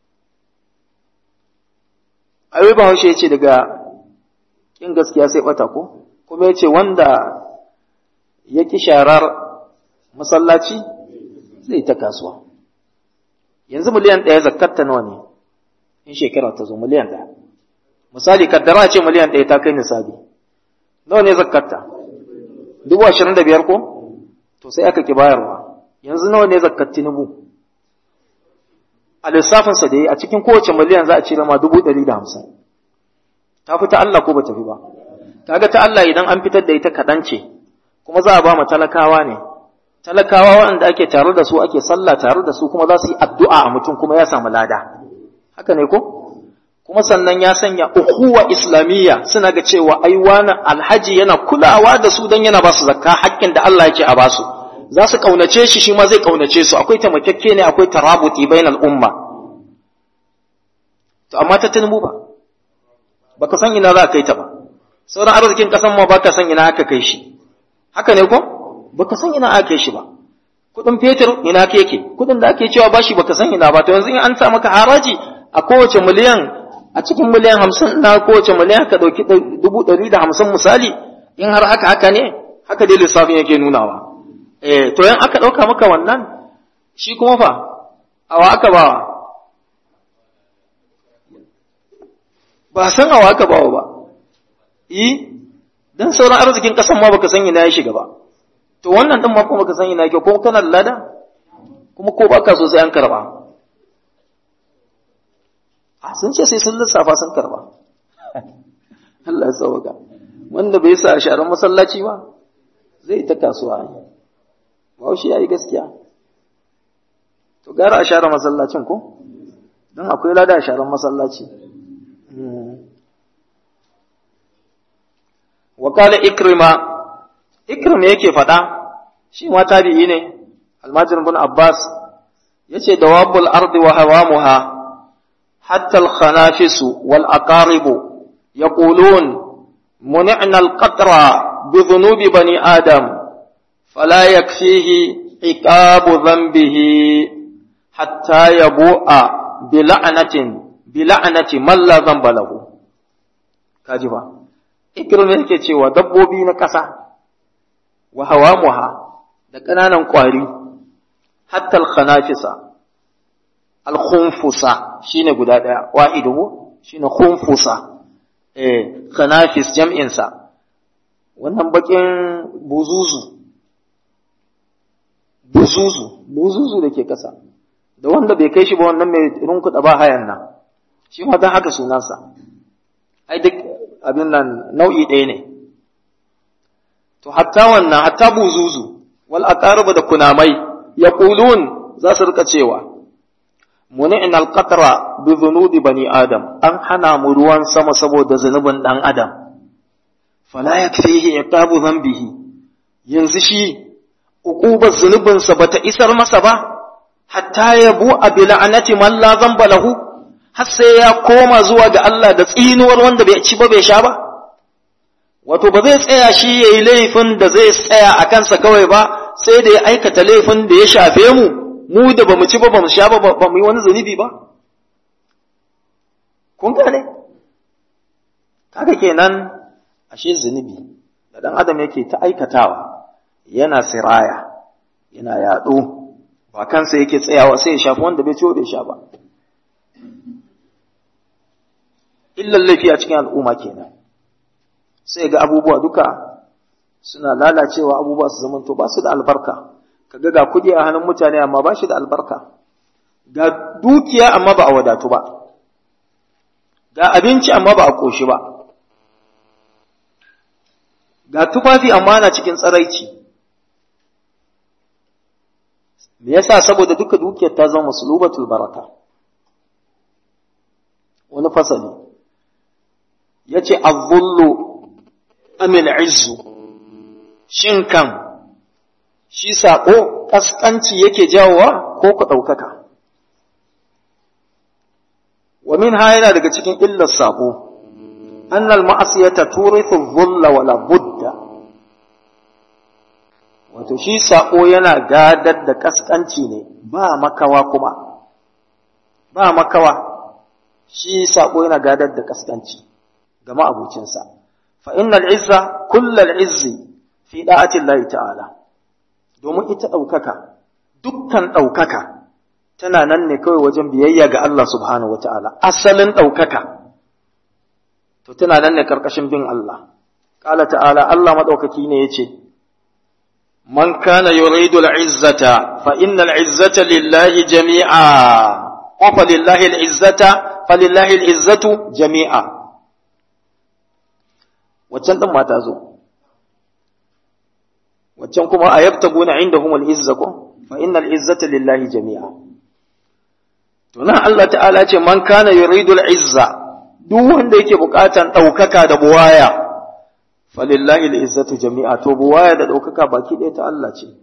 S1: ayoyi ba haushe ya ce daga in gaskiya sai bata ko kuma ya ce wanda ya ki sharar masallaci zai ta kasuwa yanzu miliyan ɗaya zakatta nawa ne in shekara ta zo miliyan ɗaya misali kaddara ce miliyan ɗaya ta kai nisabi nawa ne zakatta dubu ashirin da biyar ko to sai aka ki bayarwa yanzu nawa ne zakat tinubu a lissafinsa da yi a cikin kowace miliyan za a cire ma dubu ɗari da hamsin ta fi ta Allah ko ba ta fi ba kaga ta Allah idan an fitar da ita kaɗan ce kuma za a ba mu talakawa ne talakawa waɗanda ake tare da su ake sallah tare da su kuma za su yi addu'a a mutum kuma ya samu lada haka ne ko kuma sannan ya sanya ukuwa islamiyya suna ga cewa ai wani alhaji yana kulawa da su don yana ba su zakka haƙƙin da Allah yake a ba su za su kaunace shi shi ma zai kaunace su akwai taimakekke ne akwai tarabuti bainal umma to amma ta tunubu ba baka san ina za ka kai ta ba sauran arzikin kasan ma baka san ina aka kai shi haka ne ko baka san ina aka kai shi ba kudin fetur ina ka yake kudin da ake cewa bashi baka san ina ba to yanzu in an sa maka haraji a kowace miliyan a cikin miliyan hamsin na kowace miliyan ka ɗauki dubu ɗari da hamsin misali in har haka haka ne haka dai lissafin yake nunawa eh to yan aka ɗauka maka wannan shi kuma fa awa aka bawa ba san awa aka bawa ba yi dan sauran arzikin kasan ma baka san ina ya shiga ba to wannan din ma kuma baka san ina yake ko kana da lada kuma ko baka so sai an karba a sun ce sai sun lissafa sun karba Allah ya sauka wanda bai sa sharan masallaci ba zai ta kasuwa ba shi yayi gaskiya to gara a share masallacin ko don akwai lada a sharan masallaci wakala ikrima ikrima yake faɗa shi ma tabi'i ne almajir bin abbas yace dawabul ardi wa hawamuha hatta al-khanafisu wal aqaribu yaqulun منعنا القطر بذنوب بني آدم فلا يكفيه عقاب ذنبه حتى يبوء بلعنة بلعنة من لا ذنب له كاجبا ikirin yake cewa dabbobi na ƙasa wa hawamuha da ƙananan ƙwari hatta al-khanafisa al-khunfusa shine guda ɗaya wahidu shine khunfusa eh khanafis jam'in sa wannan bakin buzuzu buzuzu buzuzu da ke ƙasa da wanda bai kai shi ba wannan mai rinkuɗa ba hayan nan shi ma don haka sunansa ai duk abin nan nau'i ɗaya ne to hatta wannan hatta buzuzu wal aqarib da kunamai yaqulun za su rika cewa muni'na al-qatra bi dhunubi bani adam an hana mu ruwan sama saboda zunubin dan adam fala yakfihi iqabu dhanbihi yanzu shi uqubar zunubinsa bata isar masa ba hatta yabu abi la'anati man la dhanba lahu har sai ya koma zuwa ga Allah da tsinuwar wanda bai ci ba bai sha ba wato ba zai tsaya shi yayi laifin da zai tsaya a kansa kawai ba sai da ya aikata laifin da ya shafe mu mu da bamu ci ba bamu sha ba ba mu yi wani zunubi ba kun gane kaga kenan ashe zunubi da dan adam yake ta aikatawa yana siraya yana yaɗo ba kansa yake tsayawa sai ya shafi wanda bai ciwo bai sha ba illan laifi a cikin al'umma kenan sai ga abubuwa duka suna lalacewa abubuwa su zamanto ba su da albarka kaga ga kudi a hannun mutane amma ba shi da albarka ga dukiya amma ba a wadatu ba ga abinci amma ba a koshi ba ga tufafi amma na cikin tsaraici me yasa saboda duka dukiyar ta zama musulubatul baraka wani fasali yace az-zullu amil izzu shin kan shi saƙo ƙasƙanci yake jawowa ko ku ɗaukaka wa min ha yana daga cikin illar saƙo annal ma'asiyata turithu dhulla wala budda wato shi saƙo yana gadar da ƙasƙanci ne ba makawa kuma ba makawa shi saƙo yana gadar da ƙasƙanci ga ma'abucinsa fa innal izza kullal izzi fi da'ati Allah ta'ala domin ita ɗaukaka dukkan ɗaukaka tana nan ne kawai wajen biyayya ga Allah subhanahu wata'ala asalin ɗaukaka to tana nan ne karkashin bin Allah qala ta'ala Allah madaukaki ne yace man kana yuridu al-izzata fa innal izzata lillahi jami'a wa fa lillahi al-izzata fa lillahi al-izzatu jami'a waccan din ma ta zo waccan kuma a yabtaguna indahum al-izza ko fa innal izzata lillahi jami'a to nan Allah ta'ala ce man kana yuridu al-izza duk wanda yake bukatan daukaka da buwaya falillahi al-izzatu jami'a to buwaya da daukaka baki ɗaya ta Allah ce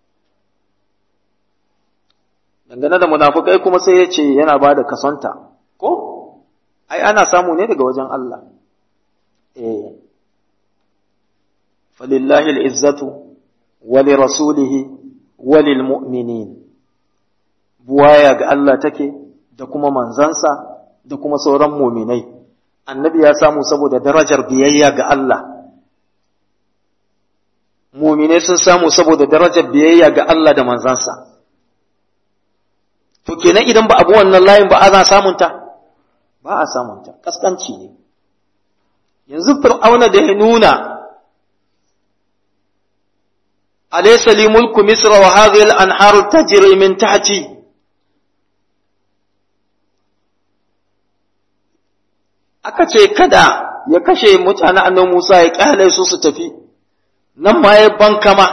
S1: dangane da munafukai kuma sai ya ce yana ba da kasanta ko ai ana samu ne daga wajen Allah eh falillahi al-izzatu wa li rasulihi wa lil mu'minin buwaya ga Allah take da kuma manzansa da kuma sauran muminai annabi ya samu saboda darajar biyayya ga Allah muminai sun samu saboda darajar biyayya ga Allah da manzansa to kenan idan ba abu wannan layin ba ana samunta ba a samunta kaskanci ne yanzu fir'auna da ya nuna alaysa li mulku misra wa hadhihi al-anharu tajri min tahti aka ce kada ya kashe mutane annan Musa ya kyale su su tafi nan ma ya bankama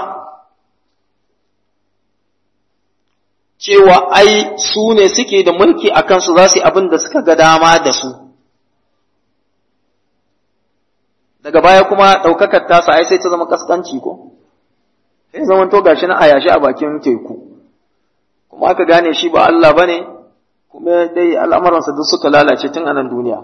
S1: cewa ai su ne suke da mulki a kansu za su yi abin da suka ga dama da su daga baya kuma ɗaukakar tasa ai sai ta zama kaskanci ko sai zama to gashi na a yashi a bakin teku kuma aka gane shi ba Allah bane kuma dai al'amuransa duk suka lalace tun a nan duniya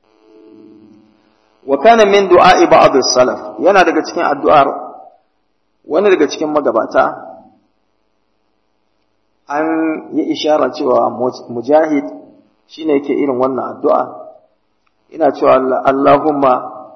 S1: wa kana min du'a'i ba'd as-salaf yana daga cikin addu'ar wani daga cikin magabata an yi ishara cewa mujahid shine yake irin wannan addu'a ina cewa Allahumma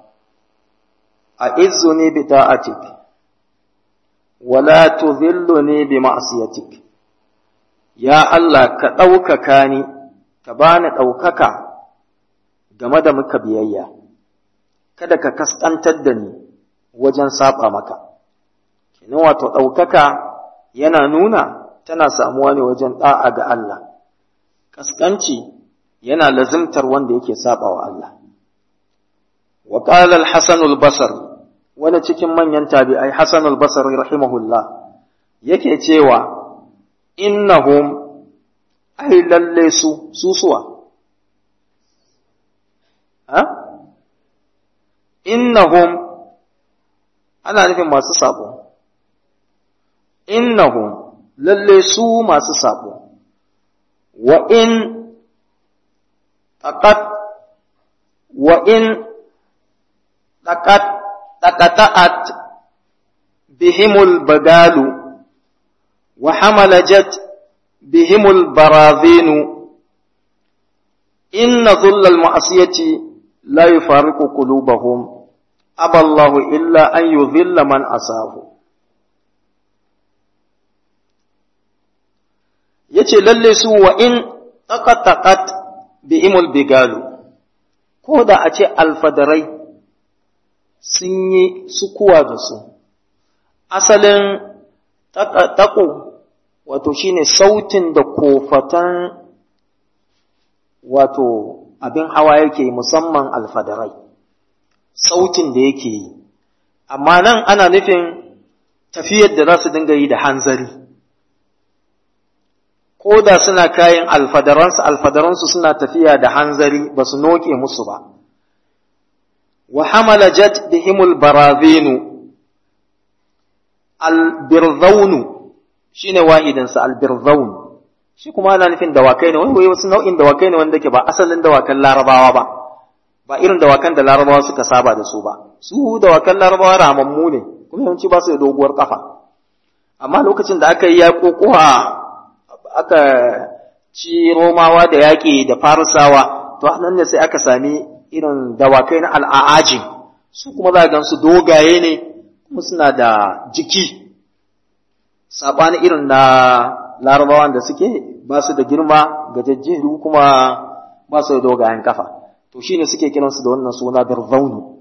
S1: a'izzuni bi ta'atik wa la tudhilluni bi ma'siyatik ya Allah ka ɗaukaka ni ka bani ɗaukaka game da muka biyayya kada ka kaskantar da ni wajen saba maka kenan wato ɗaukaka yana nuna tana samuwa ne wajen ɗa'a ga Allah kaskanci yana lazimtar wanda yake saba wa Allah wa qala al-hasan al-basri wani cikin manyan tabi'ai hasan al-basri rahimahullah yake cewa innahum ai lalle su susuwa ha innahum ana nufin masu sabo innahum lalle su masu sabo wa in taqat wa in taqat taqata'at bihimul bagalu wa hamalajat bihimul barazinu inna dhullal ma'asiyati la yufariqu qulubahum aballahu illa an yudhilla man asahu yace lalle su wa in taqataqat bi imul bigalu ko da a ce alfadarai sun yi sukuwa da su asalin taƙo wato shine sautin da kofatan wato abin hawa yake musamman alfadarai sautin da yake yi amma nan ana nufin tafiyar da za su dinga yi da hanzari ko da suna kayan alfadaransu alfadaransu suna tafiya da hanzari ba su noke musu ba wa hamala jat bihimul barazinu albirzaunu shine wahidinsa albirzaun shi kuma ana nufin dawakai ne wai wasu nau'in dawakai ne wanda ke ba asalin dawakan larabawa ba ba irin dawakan da larabawa suka saba da su ba su dawakan larabawa ramammu ne kuma yawanci ba su da doguwar kafa amma lokacin da aka yi yaƙoƙuwa aka ci romawa da yaƙi da farisawa to nan ne sai aka sami irin dawakai na al'ajin su kuma za a gansu dogaye ne kuma suna da jiki saɓani irin na larabawan da suke ba su da girma gajajjeru kuma ba su da dogayen kafa to shine suke kiransu da wannan suna birzaunu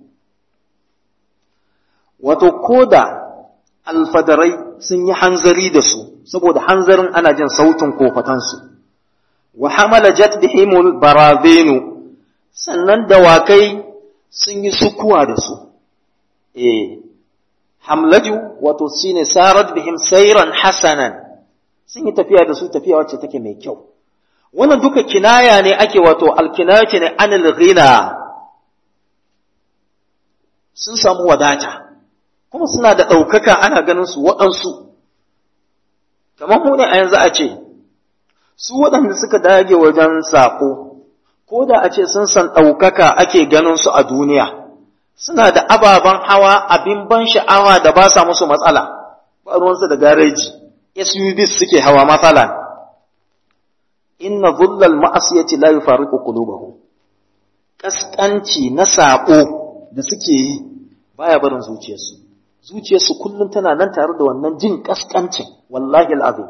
S1: wato koda alfadarai sun yi hanzari da su saboda hanzarin ana jin sautin kofatansu wa hamala jat bihimul barazinu sannan dawakai sun yi sukuwa da su eh hamlaju wato shine sarat bihim sayran hasanan sun yi tafiya da su tafiya wacce take mai kyau wannan duka kinaya ne ake wato alkinayati ne anil ghina sun samu wadata kuma suna da ɗaukaka ana ganin su waɗansu kamar mu ne a yanzu a ce su waɗanda suka dage wajen saƙo ko da a ce sun san ɗaukaka ake ganin su a duniya suna da ababen hawa abin ban sha'awa da ba sa musu matsala ba ruwansu da gareji SUVs suke hawa matsala inna zullal ma'asiyati la yufariqu qulubahum kaskanci na saƙo da suke yi baya barin zuciyarsu zuciyarsu kullum tana nan tare da wannan jin kaskancin wallahi al'azim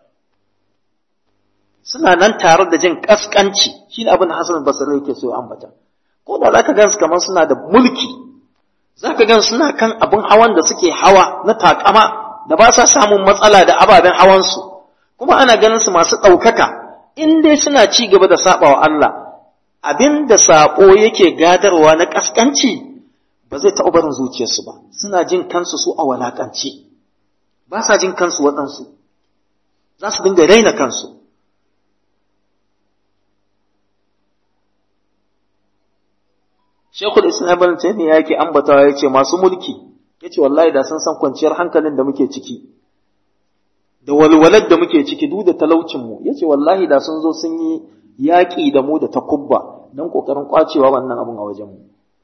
S1: suna nan tare da jin kaskanci shine abin da Hassan Basri yake so ya ambata ko da zaka gansu kamar suna da mulki zaka gan suna kan abin hawan da suke hawa na takama da ba sa samun matsala da ababen hawansu kuma ana ganin su masu ɗaukaka in dai suna ci gaba da saɓawa Allah abin da saɓo yake gadarwa na ƙasƙanci ba zai taɓa barin zuciyarsu ba suna jin kansu su a walaƙance ba sa jin kansu waɗansu za su dinga raina kansu Shekul Islam Ibn Taymiyyah yake ambatawa yace masu mulki yace wallahi da sun san kwanciyar hankalin da muke ciki da walwalar da muke ciki duk da talaucin mu yace wallahi da sun zo sun yi yaƙi da mu da takubba don ƙoƙarin ƙwacewa wannan abin a wajen mu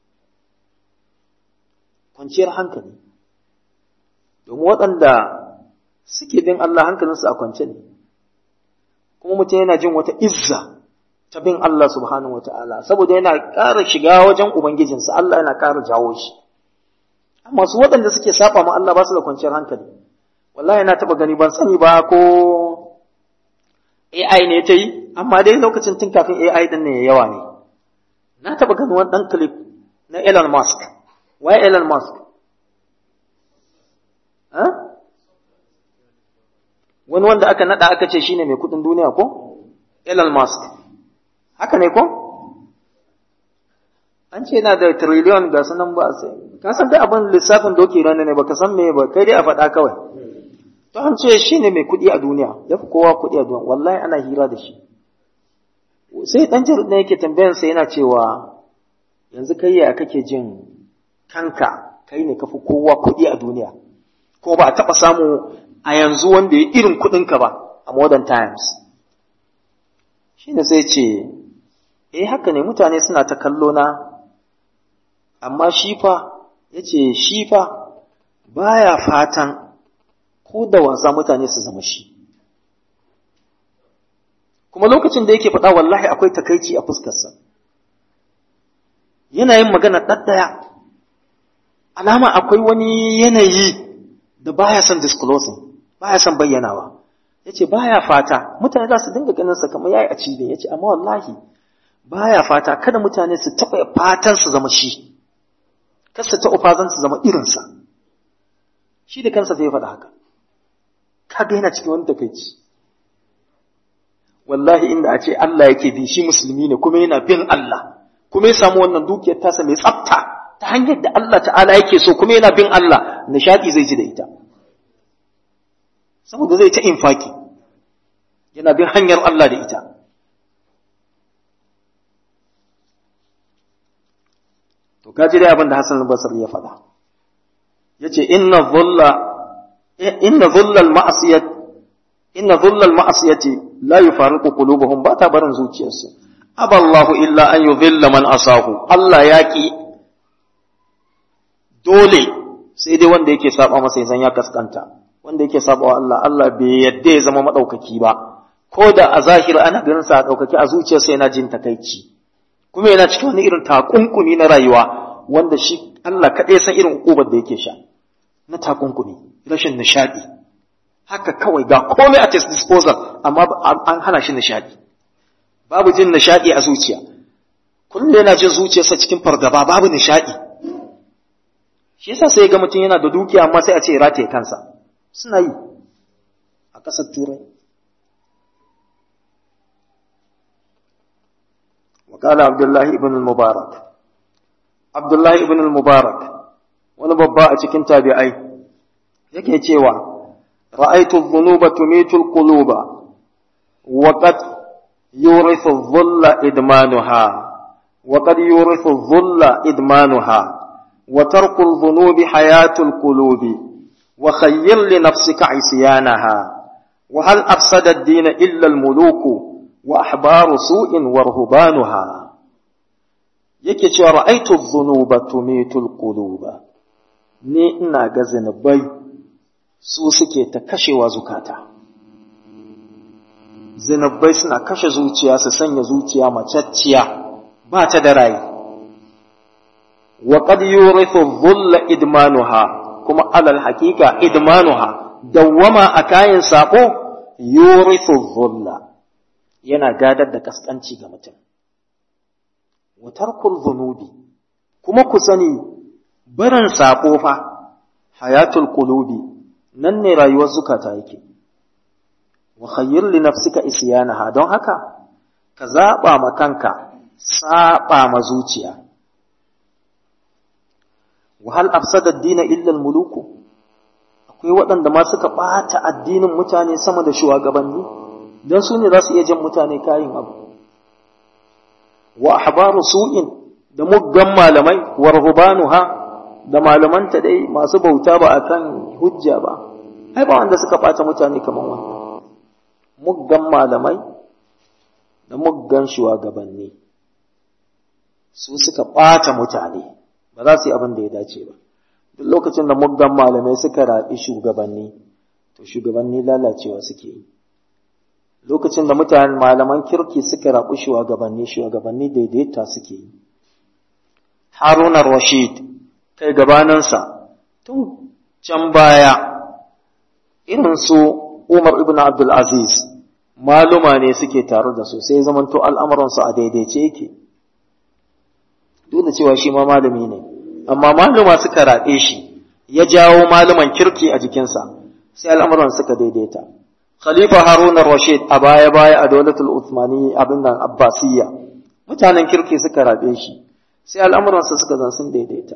S1: kwanciyar hankali domin waɗanda suke bin Allah hankalinsu a kwance ne kuma mutum yana jin wata izza ta bin Allah subhanahu wa ta'ala saboda yana ƙara shiga wajen Ubangijinsa Allah yana ƙara jawo shi amma su waɗanda suke saba ma Allah ba su da kwanciyar hankali wallahi na taɓa gani ban sani ba ko AI ne ta yi amma dai lokacin tun kafin AI ɗin ne yawa ne na taɓa ganin wani ɗan clip na Elon Musk wai Elon Musk wani wanda aka nada aka ce shine mai kudin duniya ko Elon Musk haka ne ko an ce yana da trillion ga sunan ba sai ka san dai abin lissafin doki rana ne baka san me ba kai dai a faɗa kawai to an ce shine mai kudi a duniya yafi kowa kudi a duniya wallahi ana hira da shi sai dan jaru ne yake tambayan sa yana cewa yanzu kai ya kake jin kanka kai ne kafi kowa kudi a duniya ko ba a taɓa samu a yanzu wanda ya irin kuɗinka ba a modern times shi ne sai ce eh haka ne mutane suna ta kallo na amma shi fa ya ce shi fa baya fatan ko da wasa mutane su zama shi kuma lokacin da yake faɗa wallahi akwai takaici a fuskarsa yana yin magana ɗaɗɗaya alama akwai wani yanayi da baya son disclosing baya son bayyanawa yace baya fata mutane za su dinga ganin sa kamar yayi a cibe yace amma wallahi baya fata kada mutane su taba fatan su zama shi kar su ta fatan su zama irin sa shi da kansa sai ya faɗa haka kaga yana cikin wani takeici wallahi inda a ce Allah yake bi shi musulmi ne kuma yana bin Allah kuma ya samu wannan dukiyar tasa mai tsafta ta hanyar da Allah ta'ala yake so kuma yana bin Allah nishadi zai ji da ita saboda zai ta infaki yana bin hanyar Allah da ita to kaji dai abin da Hassan al-Basri ya faɗa yace inna dhulla inna dhulla al-ma'siyat inna dhulla al-ma'siyati la yufariqu qulubuhum ba ta barin zuciyarsu aballahu illa an yudhilla man asahu Allah yaki dole sai dai wanda yake saba masa ya ya kaskanta wanda yake saba wa Allah Allah bai yadda ya zama madaukaki ba ko da a zahiri ana ganin sa daukaki a zuciyarsa yana jin takaici kuma yana cikin wani irin takunkumi na rayuwa wanda shi Allah kaɗai san irin ukubar da yake sha na takunkumi rashin nishadi haka kawai ga komai at his disposal amma an hana shi nishadi babu jin nishadi a zuciya kullum yana jin zuciyarsa cikin fargaba babu nishadi shi yasa sai ga mutum yana da dukiya amma sai a ce rataye kansa suna yi a ƙasar turai وقال عبد الله ابن المبارك عبد الله ابن المبارك wani babba a cikin tabi'ai yake cewa ra'aytu dhunuba tumitu al-quluba wa qad yurithu dhulla idmanuha wa qad yurithu dhulla idmanuha wa tarku al-dhunubi hayatu al-qulubi wa khayyir li nafsika isyanaha wa hal afsada ad-din illa al-muluku wa ahbaru su'in wa ruhbanuha yake cewa ra'aytu dhunuba tumitu al-quluba ni ina ga zinubai su suke ta kashewa zukata zinubai suna kashe zuciya su sanya zuciya macacciya ba ta da rai wa qad yurithu dhulla idmanuha kuma alal haqiqa idmanuha dawwama a kayan sako yurithu dhulla yana gadar da kaskanci ga mutum wa tarkul dhunubi kuma ku sani barin saƙo fa hayatul qulubi nan ne rayuwar zukata yake wa khayyir li nafsika isyanaha don haka ka zaba ma kanka saba ma zuciya wa hal afsada ad-din illa al-muluku akwai waɗanda ma suka ɓata addinin mutane sama da shugabanni don su ne za su iya jan mutane kayin abu wa ahbaru su'in da muggan malamai wa ruhbanuha da malamanta dai masu bauta ba akan hujja ba ai ba wanda suka ɓata mutane kamar wannan muggan malamai da muggan shugabanni su suka ɓata mutane ba za su yi abin da ya dace ba duk lokacin da muggan malamai suka raɓi shugabanni to shugabanni lalacewa suke yi lokacin da mutane malaman kirki suka raɓi shugabanni shugabanni daidaita suke yi haruna rashid kai gabaninsa tun can baya irin su Umar ibn Abdul Aziz maluma ne suke tare da su sai zamanto al'amuransu a daidaice yake duk da cewa shi ma malami ne amma maluma suka raɓe shi ya jawo malaman kirki a jikinsa sai al'amuran suka daidaita khalifa harun rashid a baya baya a dolatul uthmani abin nan abbasiyya mutanen kirki suka rabe shi sai al'amuransa suka zan sun daidaita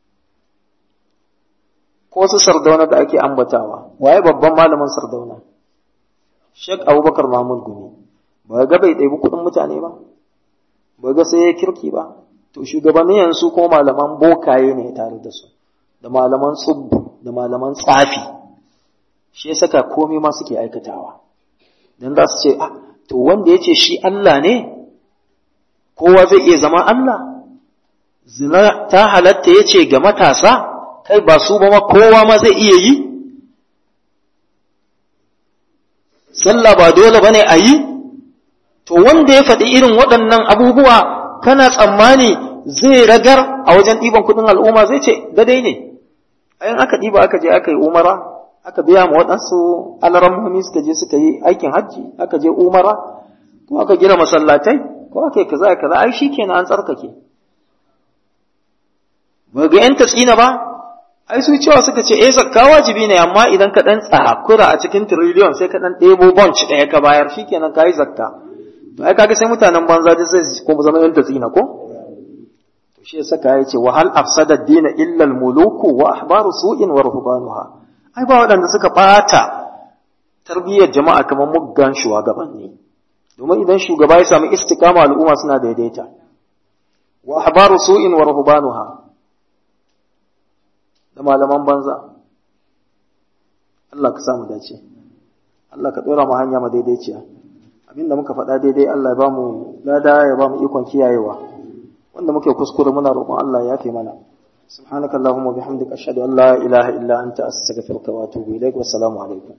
S1: ko su sardauna da ake ambatawa waye babban malamin sardauna Sheikh Abubakar Mahmud Gumi ba ga bai ɗebi kuɗin mutane ba ba ga sai ya kirki ba to shugabannin yanzu ko malaman bokaye ne tare da su da malaman tsubbu da malaman tsafi shi ya saka komai ma suke aikatawa dan za su ce ah to wanda ya ce shi Allah ne kowa zai iya zama Allah zina ta halatta ya ce ga matasa kai ba su ba ma kowa ma zai iya yi sallah ba dole bane a yi to wanda ya faɗi irin waɗannan abubuwa kana tsammani zai ragar a wajen ɗiban kuɗin al'umma zai ce gadai ne ayin aka ɗiba aka je aka yi umara aka biya ma waɗansu alarammomi suka je suka yi aikin hajji aka je umara ko aka gina masallatai ko aka yi kaza kaza ai shi kenan an tsarkake ba ga yan tatsina ba ai su cewa suka ce eh zakka wajibi ne amma idan ka dan tsakura a cikin trillion sai ka dan ɗebo bunch ɗaya ka bayar shikenan kai zakka to ai kaga sai mutanen banza da sai kuma zama yan tatsina ko to shi yasa kai ce wa hal afsada ad-din illa al-muluku wa ahbaru su'in wa ruhbanuha ai ba waɗanda suka bata tarbiyyar jama'a kamar muggan shugabanni domin idan shugaba ya samu istiqama al'umma suna daidaita wa ahbaru su'in wa ruhbanuha da malaman banza Allah ka samu dace Allah ka dora mu hanya madaidaiciya abinda muka faɗa daidai Allah ya ba mu lada ya ba mu ikon kiyayewa wanda muke kuskure muna roƙon Allah ya yafe mana subhanakallahumma bihamdika ashhadu an la ilaha illa anta astaghfiruka wa atubu ilaik wassalamu alaikum